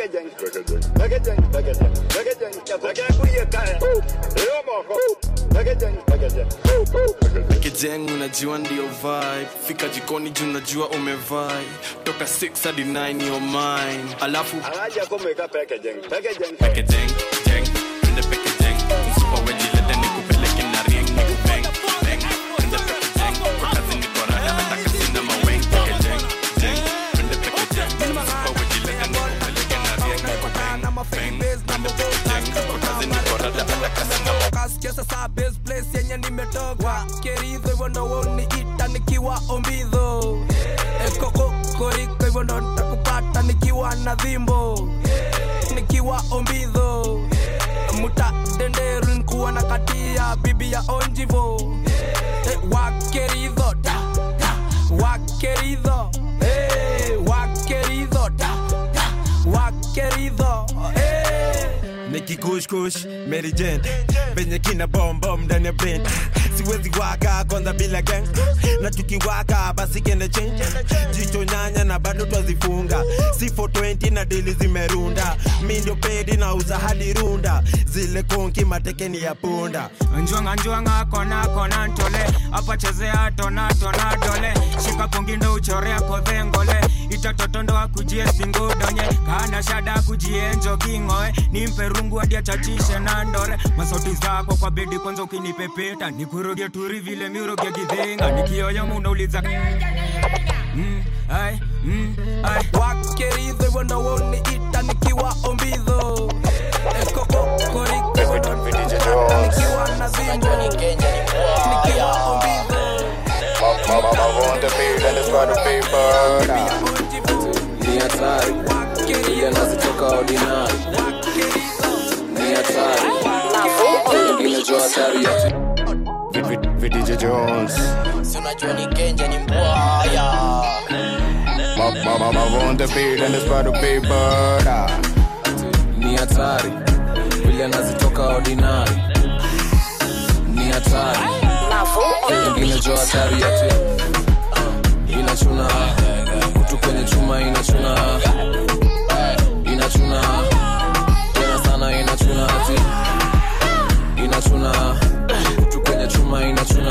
[SPEAKER 12] Packaging,
[SPEAKER 5] jeng unajua ndio vibe fika jikoni juu unajua umevai toka 6 hadi 9 your mind alafu peke jeng jeng twende peke jeng msupa wejilete nikupeleke na rieng nikubeng beng twende peke jeng kwa kazi niko rada hata kasi na maweng peke jeng jeng twende peke jeng msupa wejilete nikupeleke na rieng nikubeng beng twende peke jeng kwa kazi niko rada hata kasi na maweng
[SPEAKER 3] Kasikia sasa best place yenye nimetoka keridho hivyo ndo woniita nikiwa ombidho ekokokoriko hivyo ndo nitakupata nikiwa na dhimbo nikiwa ombidho muta denderu nkuwa na katia bibi ya onjivo eh, wakeridho da, da, wakeridho eh, wakeridho da, da, wakeridho eh.
[SPEAKER 13] nikikushkush Mary Jane venye kina bombom ndani ya brain siwezi waka kwanza bila gang na tukiwaka basi kende change jicho nyanya na bado twazifunga si 420 na dili zimerunda mi ndio pedi na uza hadi runda zile konki matekeni ya punda
[SPEAKER 15] njwanga njwanga kona kona ntole apa chezea tona tona dole shika kungindo uchorea kodhengole itatotondo akujie singudonye kana shada kujie njoking'oe nimpe rungu hadi achachishe na ndore masauti zako kwa bedi kwanza ukinipepeta nikuroge turi vile miuroge gidhinga nikioyo munauliza mm, ai, mm, ai.
[SPEAKER 3] wakeridho hivyo ndo woniita nikiwa ombidho ekokokoriko hivyo ndo nitakupata nikiwa na dhimbo nikiwa ombidho
[SPEAKER 20] ni hatari ile nazitoka ordinary ni hatari imejua hatari ya
[SPEAKER 6] VDJ Jones
[SPEAKER 17] Si unajua ni kenja ni mbwaya
[SPEAKER 6] Mama on the beat and it's about to be murder
[SPEAKER 20] ni hatari vile nazitoka ordinary ni hatari ingine jo hatari yati inachuna kutu kwenye chuma inachuna inachuna tena sana inachuna ati inachuna kutu kwenye chuma inachuna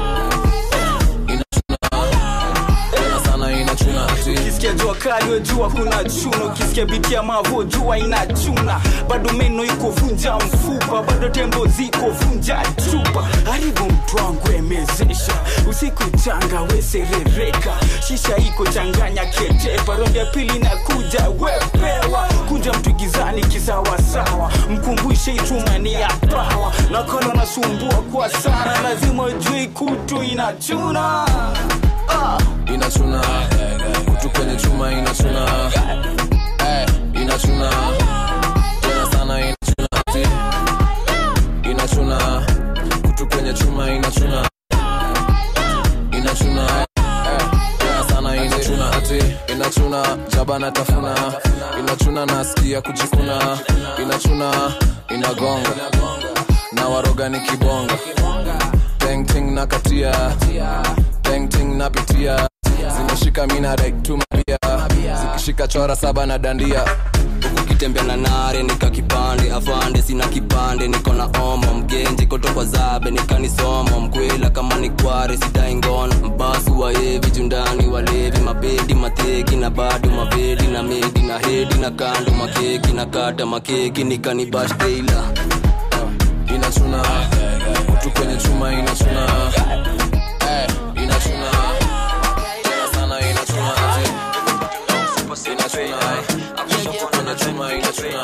[SPEAKER 20] tena sana inachuna ati
[SPEAKER 8] ukisikia jua kali wejua kuna chuna ukisikia biti ya mavo jua inachuna bado meno iko vunja mfupa bado tembo ziko vunja chupa haribu mtu wangu emezesha usiku changa weserereka shisha iko changanya ketepa rondi ya pili na kuja wepewa kunja mtu gizani kisawasawa mkumbushe itumani ya pawa nakolo nasumbua kwa sana lazima ujui kutu inachuna ah.
[SPEAKER 20] inachuna kutu kwenye chuma inachuna inachuna tena sana inachuna ati inachuna kutu kwenye chuma inachuna inachuna tena sana inachuna ati inachuna jaba na tafuna inachuna nasikia kujikuna inachuna inagonga na waroga ni kibonga Ting na katia Ting napitia zimeshika mina rektumabia zikishika chora saba na dandia
[SPEAKER 18] ukitembea na nare nika kipande afande sina kipande niko na omo mgenji kotokwa zabe nikanisomo mkwela kama ni kware sidai ngono mbasu waevi jundani walevi mabedi mateki na bado mabedi na medi na hedi na kando makeki na kata makeki nikanibash teila
[SPEAKER 20] inachuna kutu kwenye chuma inachuna inachuna tena sana inachuna ati inachuna kutu kwenye chuma inachuna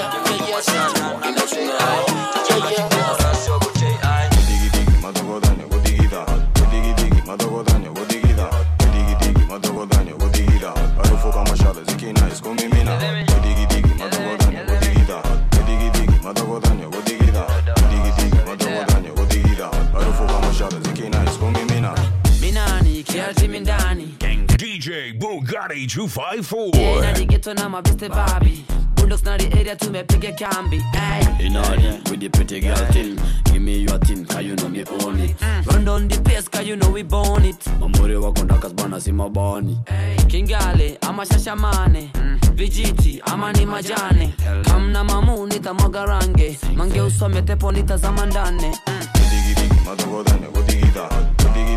[SPEAKER 20] inachuna
[SPEAKER 26] minani kiatimi ndani
[SPEAKER 1] DJ Bugatti 254.
[SPEAKER 26] nadigeto na mabeste babi bulldogs na the area tumepiga kambi ay.
[SPEAKER 27] In order with the pretty girl thing. Give me your thing, cause you know me own it.
[SPEAKER 26] run down the pace cause you know we born it
[SPEAKER 27] Mamuri wako ndakas bana si mabani.
[SPEAKER 26] kingale ama shashamane vijiti ama ni majane kamna mamu nitamwaga range mange usome tepo nitazama ndane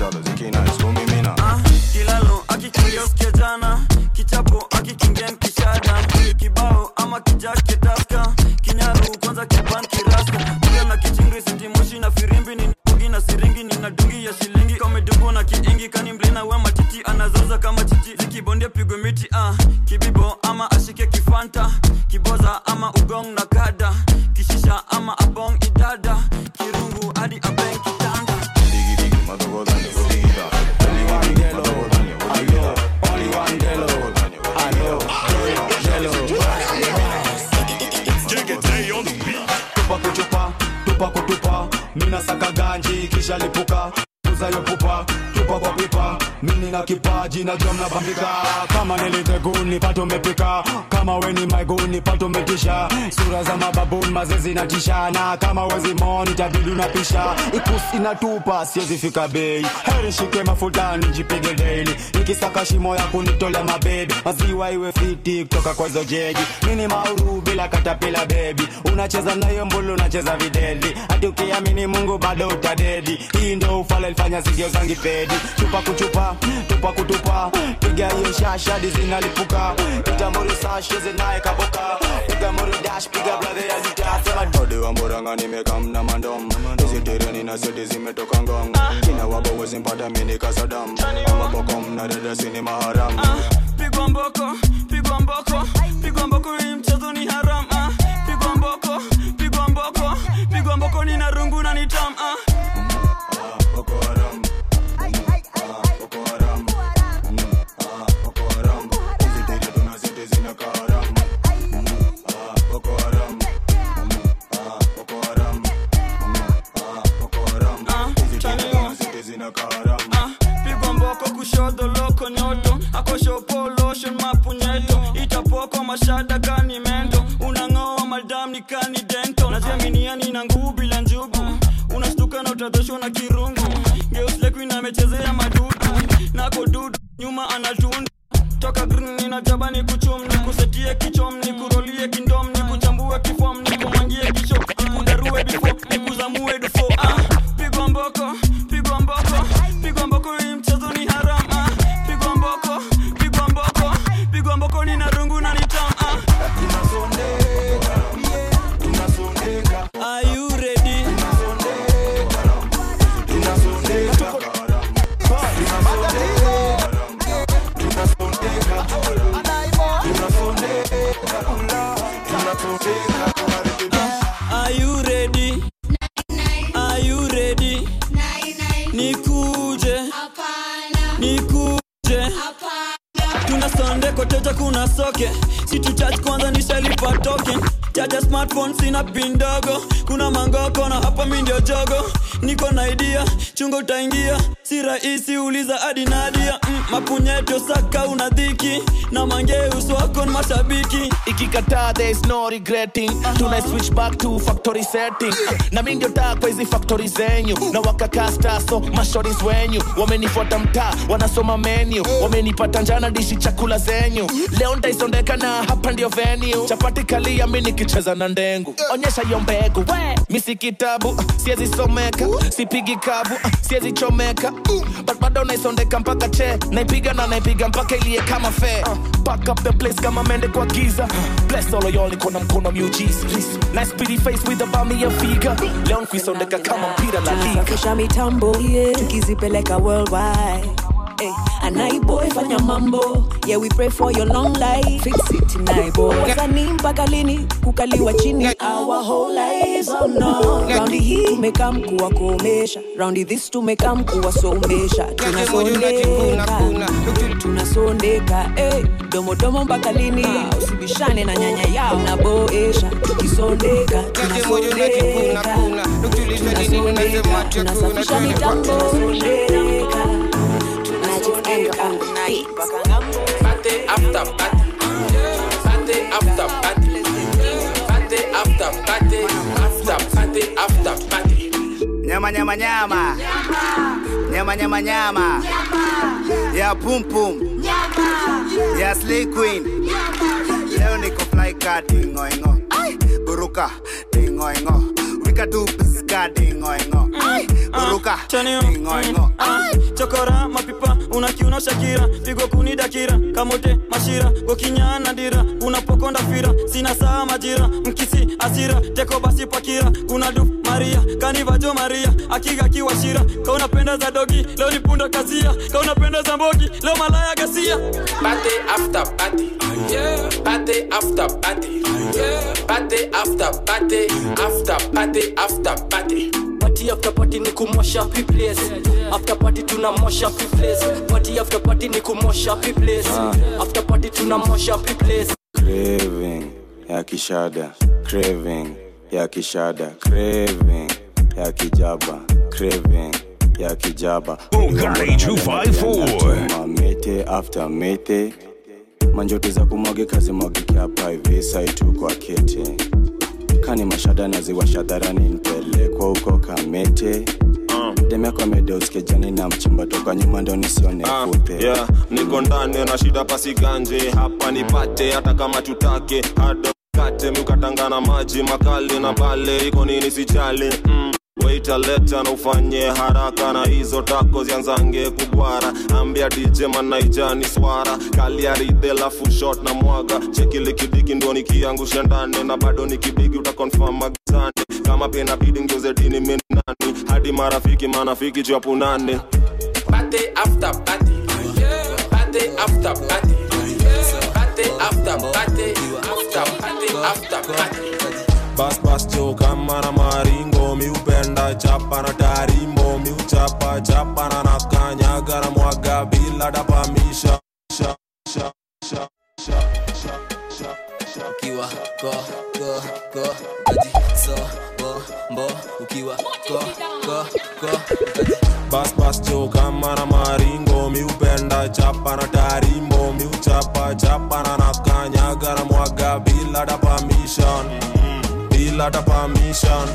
[SPEAKER 5] brother zikina iskumimina
[SPEAKER 8] kilalo akikingia usikia jana kichapo akikingia nkishada kibao ama kijake taska kinyaru kwanza kiban kiraska kuga na kichingri sitimoshi na firimbi ni bugi na siringi nina dungi ya shilingi kamedubu na kiingi kani mlina we matiti anazoza kama chichi zikibondia pigwe miti ah. kibibo ama ashike kifanta kiboza ama ugong na kada kishisha ama abong idada kirungu hadi abeng kitanda
[SPEAKER 14] tupa kutupa tupa kutupa mina saka ganji kisha lipuka uzayo pupa tupa kwa pipa mini na kipaji na jom na bambika kama niliteguni pato mepika kama weni maiguni pato metisha sura za mababuni mazezi na tishana kama wezi moni tabidi unapisha ikusi inatupa siwezi fika bei heri shike mafutani jipige daily ikisaka shimo ya kunitolea mabebi maziwa iwe fiti kutoka kwa hizo jeji mini mauru bila katapila bebi unacheza nayo mbulu unacheza videli hati ukiamini mungu bado utadedi hii ndo ufala ilifanya sigio zangi pedi chupa kuchupa tupa kutupa piga hiyo shasha zinalipuka itamuri sashe zinaye kaboka piga muri dash piga brother ya litasema
[SPEAKER 5] ode wa mburanga nimekamna mandom hizi tereni na seti zimetoka ngong kina wabo wezimpata mini kasadam amabokom na dedesini maharam
[SPEAKER 8] pigwa mboko pigwa mboko pigwa mboko hii mchezo ni haram ah. pigwa mboko pigwa mboko pigwa mboko ni na rungu na ni tam ah. Ah, pigwa mboko kushoto loko nyoto akoshopo lotion mapunyeto itapoko mashada kani mento unang'oa madam ni kani dento najiaminiani na nguvu bila njugu unastuka na utadhoshwa na kirungu geuslekuin amechezea madudu nako dudu nyuma anatundu toka green ninajaba ni kuchum ni kusetie kichom ni kurolie kindom ni kuchambue kifom ni kumwangie kisho ni kudarue bifo ni kuzamue dufo ah, pigwa mboko pigwa mboko pigwa mboko hii mchezo ni haram ah, pigwa mboko pigwa mboko pigwa mboko ni na rungu na nitam ah. Are you ready? Are you ready? Are you ready? Nikuje. Nikuje. Tuna sonde koteja kuna soke situ charge kwanza nishalipa token chaja smartphone sina pin ndogo kuna mangoko na hapa mi ndio jogo niko na idea chungo utaingia si rahisi uliza hadi nadia mm, mapunyeto saka una dhiki na mangeus wako ni mashabiki
[SPEAKER 16] ikikataa there is no regretting tuna switch back to factory setting na mi ndio taa kwa hizi factory zenyu na wakakastaso mashoris wenyu wamenifuata mtaa wanasoma menu wamenipata njana dishi chakula zenyu leo ntaisondeka na hapa ndio venue chapati kalia mi nikicheza na ndengu onyesha hiyo mbegu we misi kitabu siezi someka sipigi kavu siezi chomeka but bado naisondeka mpaka che naipiga na naipiga mpaka ilie kama fe back up the place kama mende kwa giza bless all of y'all niko na mkono miujiza nice pretty face with a bummy ya figa leo nkuisondeka kama mpira la liga
[SPEAKER 7] tunasafisha mitambo yeah. tukizipeleka worldwide Hey, anaiboy fanya mambo yeah we pray for your long life fix it naiboy wasanii mpaka lini kukaliwa chini our whole lives oh no raundi hii tumekaa mkuwa kuomesha raundi this tumekaa mkuwa somesha tunasondeka tunasondeka hey, domodomo mpaka lini usibishane na nyanya yao naboesha tukisondeka tunasondeka tunasondeka tunasafisha mitambo sondeka
[SPEAKER 24] Party after party. Party after party. Party after party. After party after party.
[SPEAKER 19] nyama nyama nyama nyama nyama nyama ya pum pum ya slay queen leo niko fly car dingoingo buruka dingoingo katika tu piska dingoingo buruka dingoingo
[SPEAKER 8] chokora mapipa unakiuna shakira pigo kuni dakira kamote mashira gokinyana dira unapokonda fira sina saa majira mkisi asira teko basi pakira kuna du maria kanivajo maria akiga kiwashira kaunapenda za dogi leo nipunda kazia kaunapenda za mbogi leo malaya gasia
[SPEAKER 20] Party after party. Yeah. Party after party. Yeah. Party after party. After party after party.
[SPEAKER 2] party after party ni kumosha pi place after party tunamosha pi place party after party ni kumosha pi place after party tunamosha pi place
[SPEAKER 4] craving ya kishada craving ya kishada craving ya kijaba craving ya kijaba
[SPEAKER 1] Bugatti 254.
[SPEAKER 4] Chuma mete after mete manjoto za kumwagika zimwagike hapa hivi saitu kwa kete kani mashada naziwasha dharani nipelekwa huko kamete demeko amedeoskejani na mchimba toka nyuma ndo nisione kute
[SPEAKER 10] yeah, niko ndani na shida pasiganje hapa nipate hata kama tutake hado kate miukatangana maji makali na bale iko nini sijali mm. Waita leta na ufanye haraka na hizo tako zianzange kubwara ambia dj manaijani swara kaliaride lafu shot na mwaga chekile kidiki ndo nikiangusha ndani na bado nikibigi utakonfam magizani kama pia inabidi ngeuze dini minani hadi marafiki manafiki chapunane
[SPEAKER 20] Party after party. Yeah. Party after party. Yeah. Party after party. After party after party.
[SPEAKER 10] bas bas jo kama na maringo miupenda chapa na tarimbo miuchapa chapa na nakanyaga na mwaga bila dapamisha sha sha sha sha sha sha sha
[SPEAKER 18] ukiwa ko ko ko gaji so bo bo ukiwa ko ko ko
[SPEAKER 10] bas bas jo kama na maringo miupenda chapa na tarimbo miuchapa chapa na nakanyaga na mwaga bila da permission bila da permission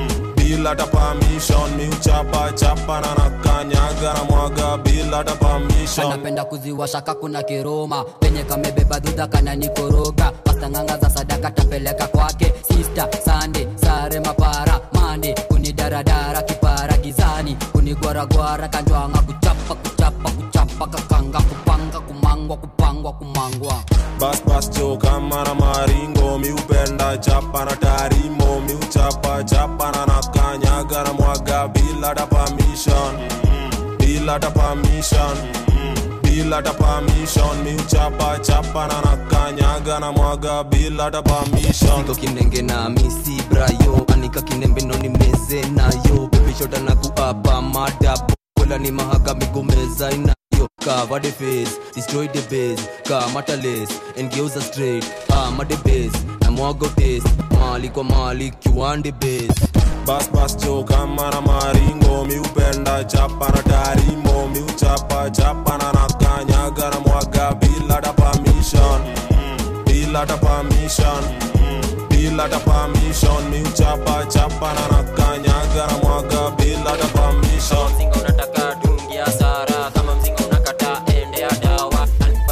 [SPEAKER 10] bila da permission miuchapa chapa na nakanyaga na mwaga bila da permission
[SPEAKER 26] anapenda kuziwasha kakuna kiroma penye kamebeba dhudha kananikoroga pastanganga za sadaka tapeleka kwake sista sande sare mapara mande kunidaradara kipara gizani kunigwaragwara kanjwanga kuchapa kuchapa kuchapa kakanga kupanga kumangwa kupangwa kumangwa
[SPEAKER 10] bas bas jo kama na maringo miupenda chapa na tarimo miuchapa chapa na nakanyaga na mwaga bila da permission bila da permission bila da permission miuchapa chapa na nakanyaga na mwaga bila da permission
[SPEAKER 18] siko kinenge na misi brayo anika kinembe no nimeze nayo pepishota na kuapa madapo kola ni mahaga migomeza inayo cover the face destroy the base kamata lace engeuza straight ama the base na mwago taste mali kwa mali kiwande base
[SPEAKER 10] bas bas jo kama na maringo miupenda chapa na tarimo miuchapa chapa na nakanyaga na mwaga bila da permission bila da permission bila da permission miuchapa chapa na nakanyaga na mwaga bila da permission
[SPEAKER 26] mzinga unataka dungia sara kama mzinga unakata ende ya dawa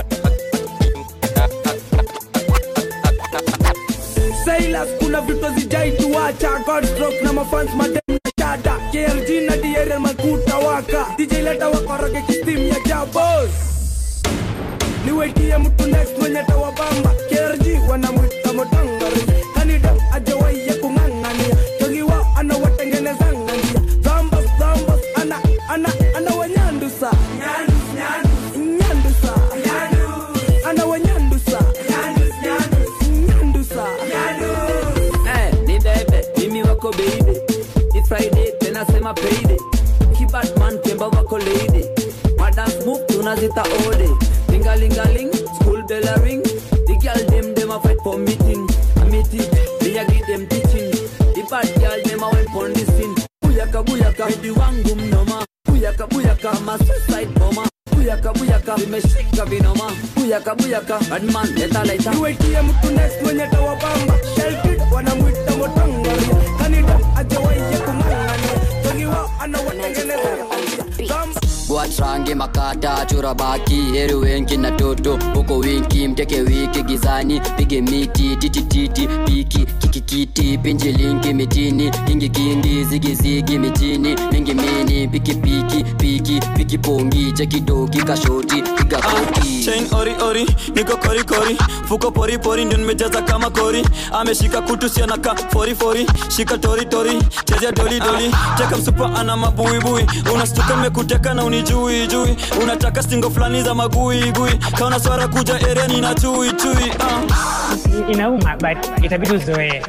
[SPEAKER 3] Silas kuna vitu zijaituacha Godstrok na mafans madem na chada KRG na DRL makuta waka DJ leta wakoroge kistim ya jabos niwetie mtu next mwenye tawabamba KRG wanamwita motangari kanida ajawaye kung'ang'ania togiwa anawatengenezanga njia zambas zambas ana ana ana wanyandusa nyandusa ana wanyandusa nyandusa
[SPEAKER 26] Eh, ni bebe mimi wako baby It's Friday tena sema payday kibatman kemba wako lady madance move tunazita ode lingalingaling school bell a ring the girl dem dem a fight for meeting a meeting me a give them teaching the bad girl dem a went on this scene buyaka buyaka hidi wangu mnoma buyaka buyaka ma suicide bomber buyaka buyaka vimeshika vinoma buyaka buyaka badman leta laita
[SPEAKER 3] niwetie mtu next mwenye tawabamba shelkid wanamwita motangaria kanida ajawaye kung'ang'ania togiwa anawatengenezanga njia zambas
[SPEAKER 9] watrange makata chora baki heri wengi na toto huko winki mteke wiki gizani pige miti titititi piki kikikiti pinji linki mitini ingi kindi zigizigi mitini mingi mini piki piki piki piki pongi chekidoki kashoti piga koti
[SPEAKER 5] chain ori ori niko kori kori fuko pori pori ndio nimejaza kama kori ameshika kutu sianaka fori fori shika tori tori chezea doli doli teka msupa ana mabuibui unastuka mekuteka na unijui jui unataka stingo fulani za magui gui kaona swara kuja ereni na chui chui uh.
[SPEAKER 11] inauma but itabidi uzoee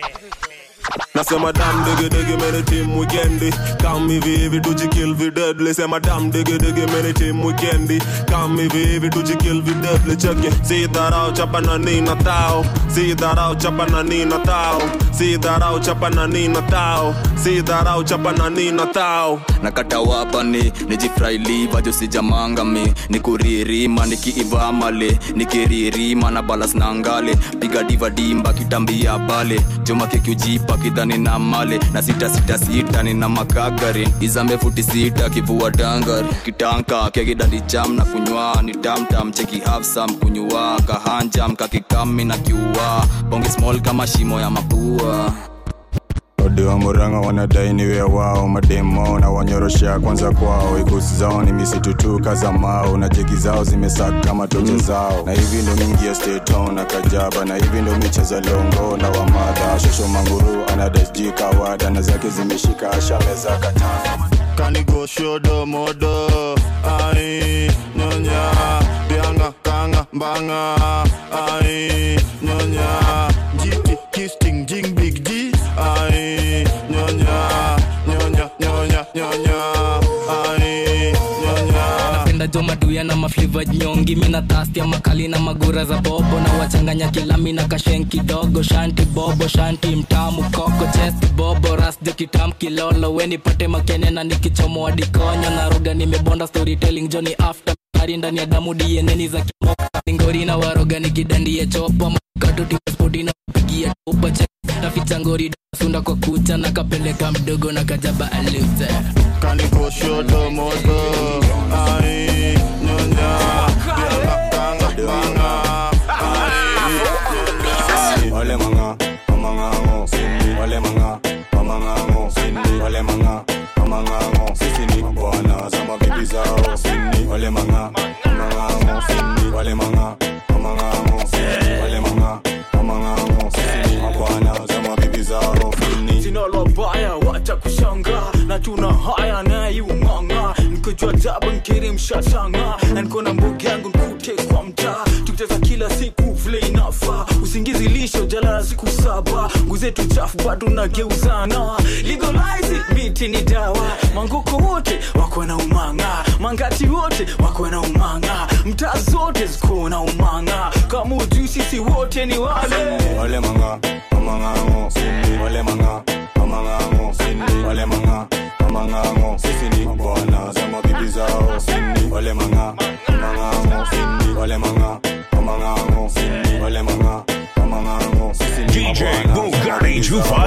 [SPEAKER 10] nasema dam digidigi mene tim wikendi kam hivi hivi tujikill videdli sema dam digidigi mene tim wikendi kam hivi hivi tujikill videdli cheke si dharau chapa na nina tao si dharau chapa na nina tao si dharau chapa na nina tao si dharau chapa na nina tao
[SPEAKER 18] nakata wapani nijifrailiva josijamangami nikuririma nikiivamale nikiririma na balas na ngale piga diva dimba kitambia bale joma kekiujipa kidhani na male na sita sita sita nina makagari izambe futi sita kivua dangari kitanka kekidandi cham na kunywa ni tamtam cheki hafsam kunywa kahanjam kakikami na kiua bonge small kama shimo ya mapua
[SPEAKER 4] ode wa muranga wanadai niwe wao mademo na wanyoroshea kwanza kwao ikusi zao ni misitu tu kaza mao na jeki zao zimesaka kama toja zao na hivi ndo mingi ya steton na kajaba na hivi ndo micheza longo na wamadha shosho manguru anadasji kawada na zake zimeshika ashameza katana
[SPEAKER 6] kanigoshodo modo ai nyonya bianga kanga mbanga ai nyonya jiti kisting jing big g ai nyonya nyonya nyonya nyonya ai nyonya
[SPEAKER 12] napenda jo maduya na mafliva nyongi mina tasti ya makali na magura za bobo na wachanganya kilami na kashen kidogo shanti bobo shanti mtamu koko chesti bobo rasjo kitam kilolo wenipate makene na nikichomoa dikonyo na roga nimebonda storytelling joni after ari ndani ya damu dieneni za kimoka ngori na waroga nikidandie chopa makatotispoti na kupigia topa che naficha ngori sunda kwa kucha na kapeleka mdogo na kajaba aluze
[SPEAKER 6] kanigoshodo modo ai nyonya bianga kanga mbanga ai
[SPEAKER 4] wale manga mamangango wale manga mamangango wale manga mamangango sisi ni bwana za mabibi zao wale manga mamangango wale manga mamangango wale manga mamangango sisi ni bwana za mabibi zao
[SPEAKER 8] sina lobaya wacha kushanga na tuna haya nayumanga nikojua jaba nkiri mshashanga na niko na mbogi yangu nkute kwa mtaa tukicheza kila siku vile inafa usingizi lisho jalala siku saba nguzetu chafu bado nageuzana legalize it, miti ni dawa mangoko wote wako na umanga mangati wote wako na umanga mtaa zote ziko na umanga kama ujui sisi wote ni wale
[SPEAKER 4] wale manga mamangango wale manga mamangango wale manga mamangango sisi ni bwana za mabibi zao wale manga mamangango wale manga mamangango wale manga mamangango sisi ni
[SPEAKER 1] DJ Bugatti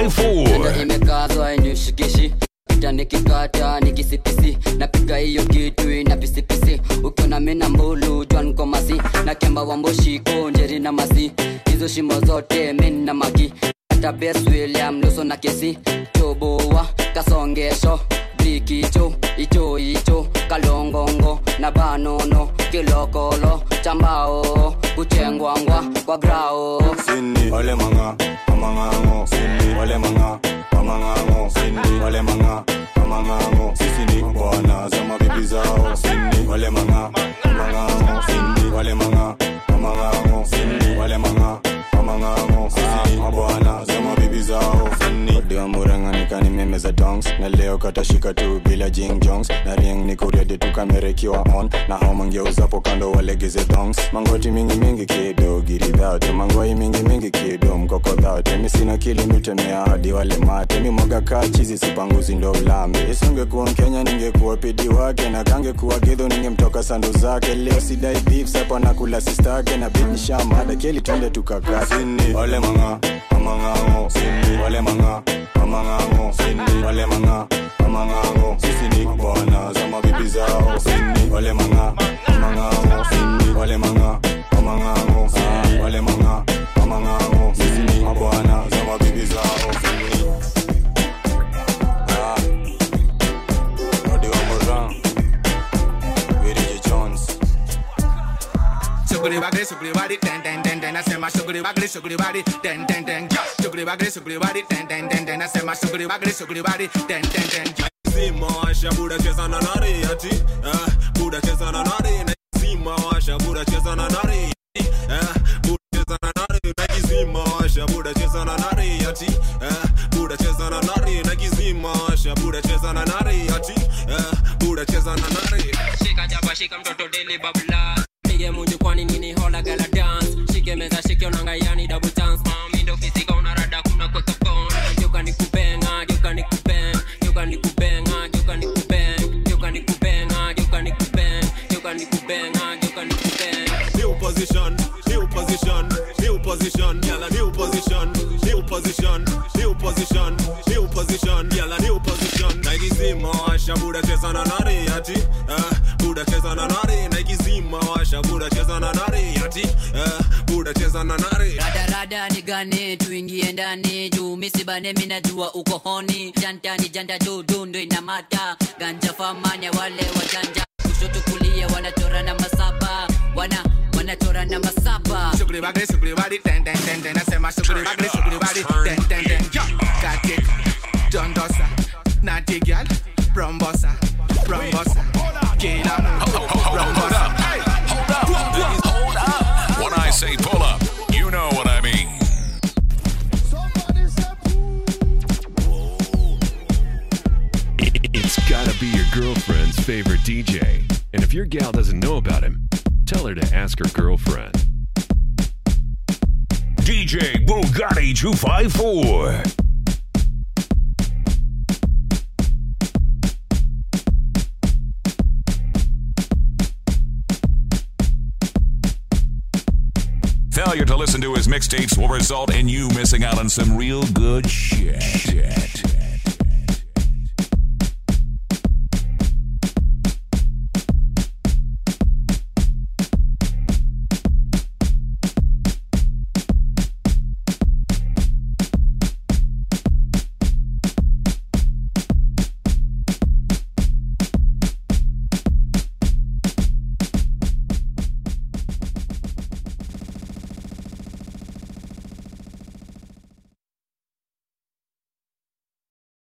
[SPEAKER 1] 254.
[SPEAKER 9] imekazwa inishikishi pita nikikata nikisipisi napiga hiyo kitu ina pisipisi ukiona mina mbulu jwankomasi na kemba wamboshiko njeri na masi hizo shimo zote min na maki hata bes william luso na kesi toboa kasongesho brikicho icho icho kalongongo na banono kilokolo chambao kuchengwangwa kwa grao
[SPEAKER 4] wale manga mamangango wale manga mamangango wale manga mamangango sisi ni bwana za mabibi zao wale manga mamangango wale manga mamangango wale manga mamangango sisi ni mabwana za mabibi zao odiwa muranga nikani meme za dongs na leo katashika tu bila jing jongs na ring ni kuredi tu kamera ikiwa on na hao mangeuzapo kando walegeze dongs mangoti mingi mingi kido giridhate mangwai mingi mingi kido mkokodhate mi sina kili mitemea hadi wale mate mi mwaga kaa chizi sipanguzi ndo ulambe isingekuwa mkenya ningekuwa pidi wake na kangekuwa gidho ningemtoka sandu zake leo sidai beef sapa na kula sistake na bidishamada keli twende tukakasini wale manga mamangango sini wale manga mamangango sini wale manga mamangango sisi ni bwana za mabibi zao sini wale manga mamangango sini wale manga mamangango sini wale manga mamangango sisi ni mabwana za mabibi zao sini ah Rodi wa Moran Willie Jones
[SPEAKER 13] Sugri bagri sugri bari den den den den nasema sugri bagri sugri bari den den den ja sugri bagri sugri bari den den den den nasema sugri bagri sugri bari den den den ja
[SPEAKER 10] Zima washa buda cheza na nari ati eh, buda cheza na nari na zima washa buda cheza na nari eh, buda cheza na nari na kizima washa buda cheza na nari ati eh, buda cheza na nari na kizima washa buda cheza na nari ati eh, buda cheza na nari
[SPEAKER 15] shika jaba shika mtoto deli babla pige munju kwani nini hola gala dance shike meza shike onanga yani double chance mami ndo fisika unarada kuna kweka phone geuka nikubenga geuka nikubenga geuka nikubenga geuka nikubenga geuka nikubenga geuka nikubenga geuka nikubenga geuka nikubenga
[SPEAKER 10] new position new position new position yalla new position new position new position new position yalla new position na ikizima washa buda cheza na nari ati eh, buda cheza na nari na ikizima washa buda cheza na nari ati eh, buda cheza na nari
[SPEAKER 9] radarada ni gane tuingie ndani juu misibane minajua uko honi jantani janta dudu ndo inamata ganja famanya wale wajanja kushoto kulia wanachora na masaba wana wanachora na masaba
[SPEAKER 13] sugri bagri sugri bari den den den den nasema sugri bagri sugri bari den den den ja got it dondosa naughty girl brombosa brombosa kila brombosa
[SPEAKER 1] When I say pull up, you know what I mean.
[SPEAKER 17] It's gotta be your girlfriend's favorite DJ. And if your gal doesn't know about him, tell her to ask her girlfriend.
[SPEAKER 1] DJ Bugatti 254. Failure to listen to his mixtapes will result in you missing out on some real good shit.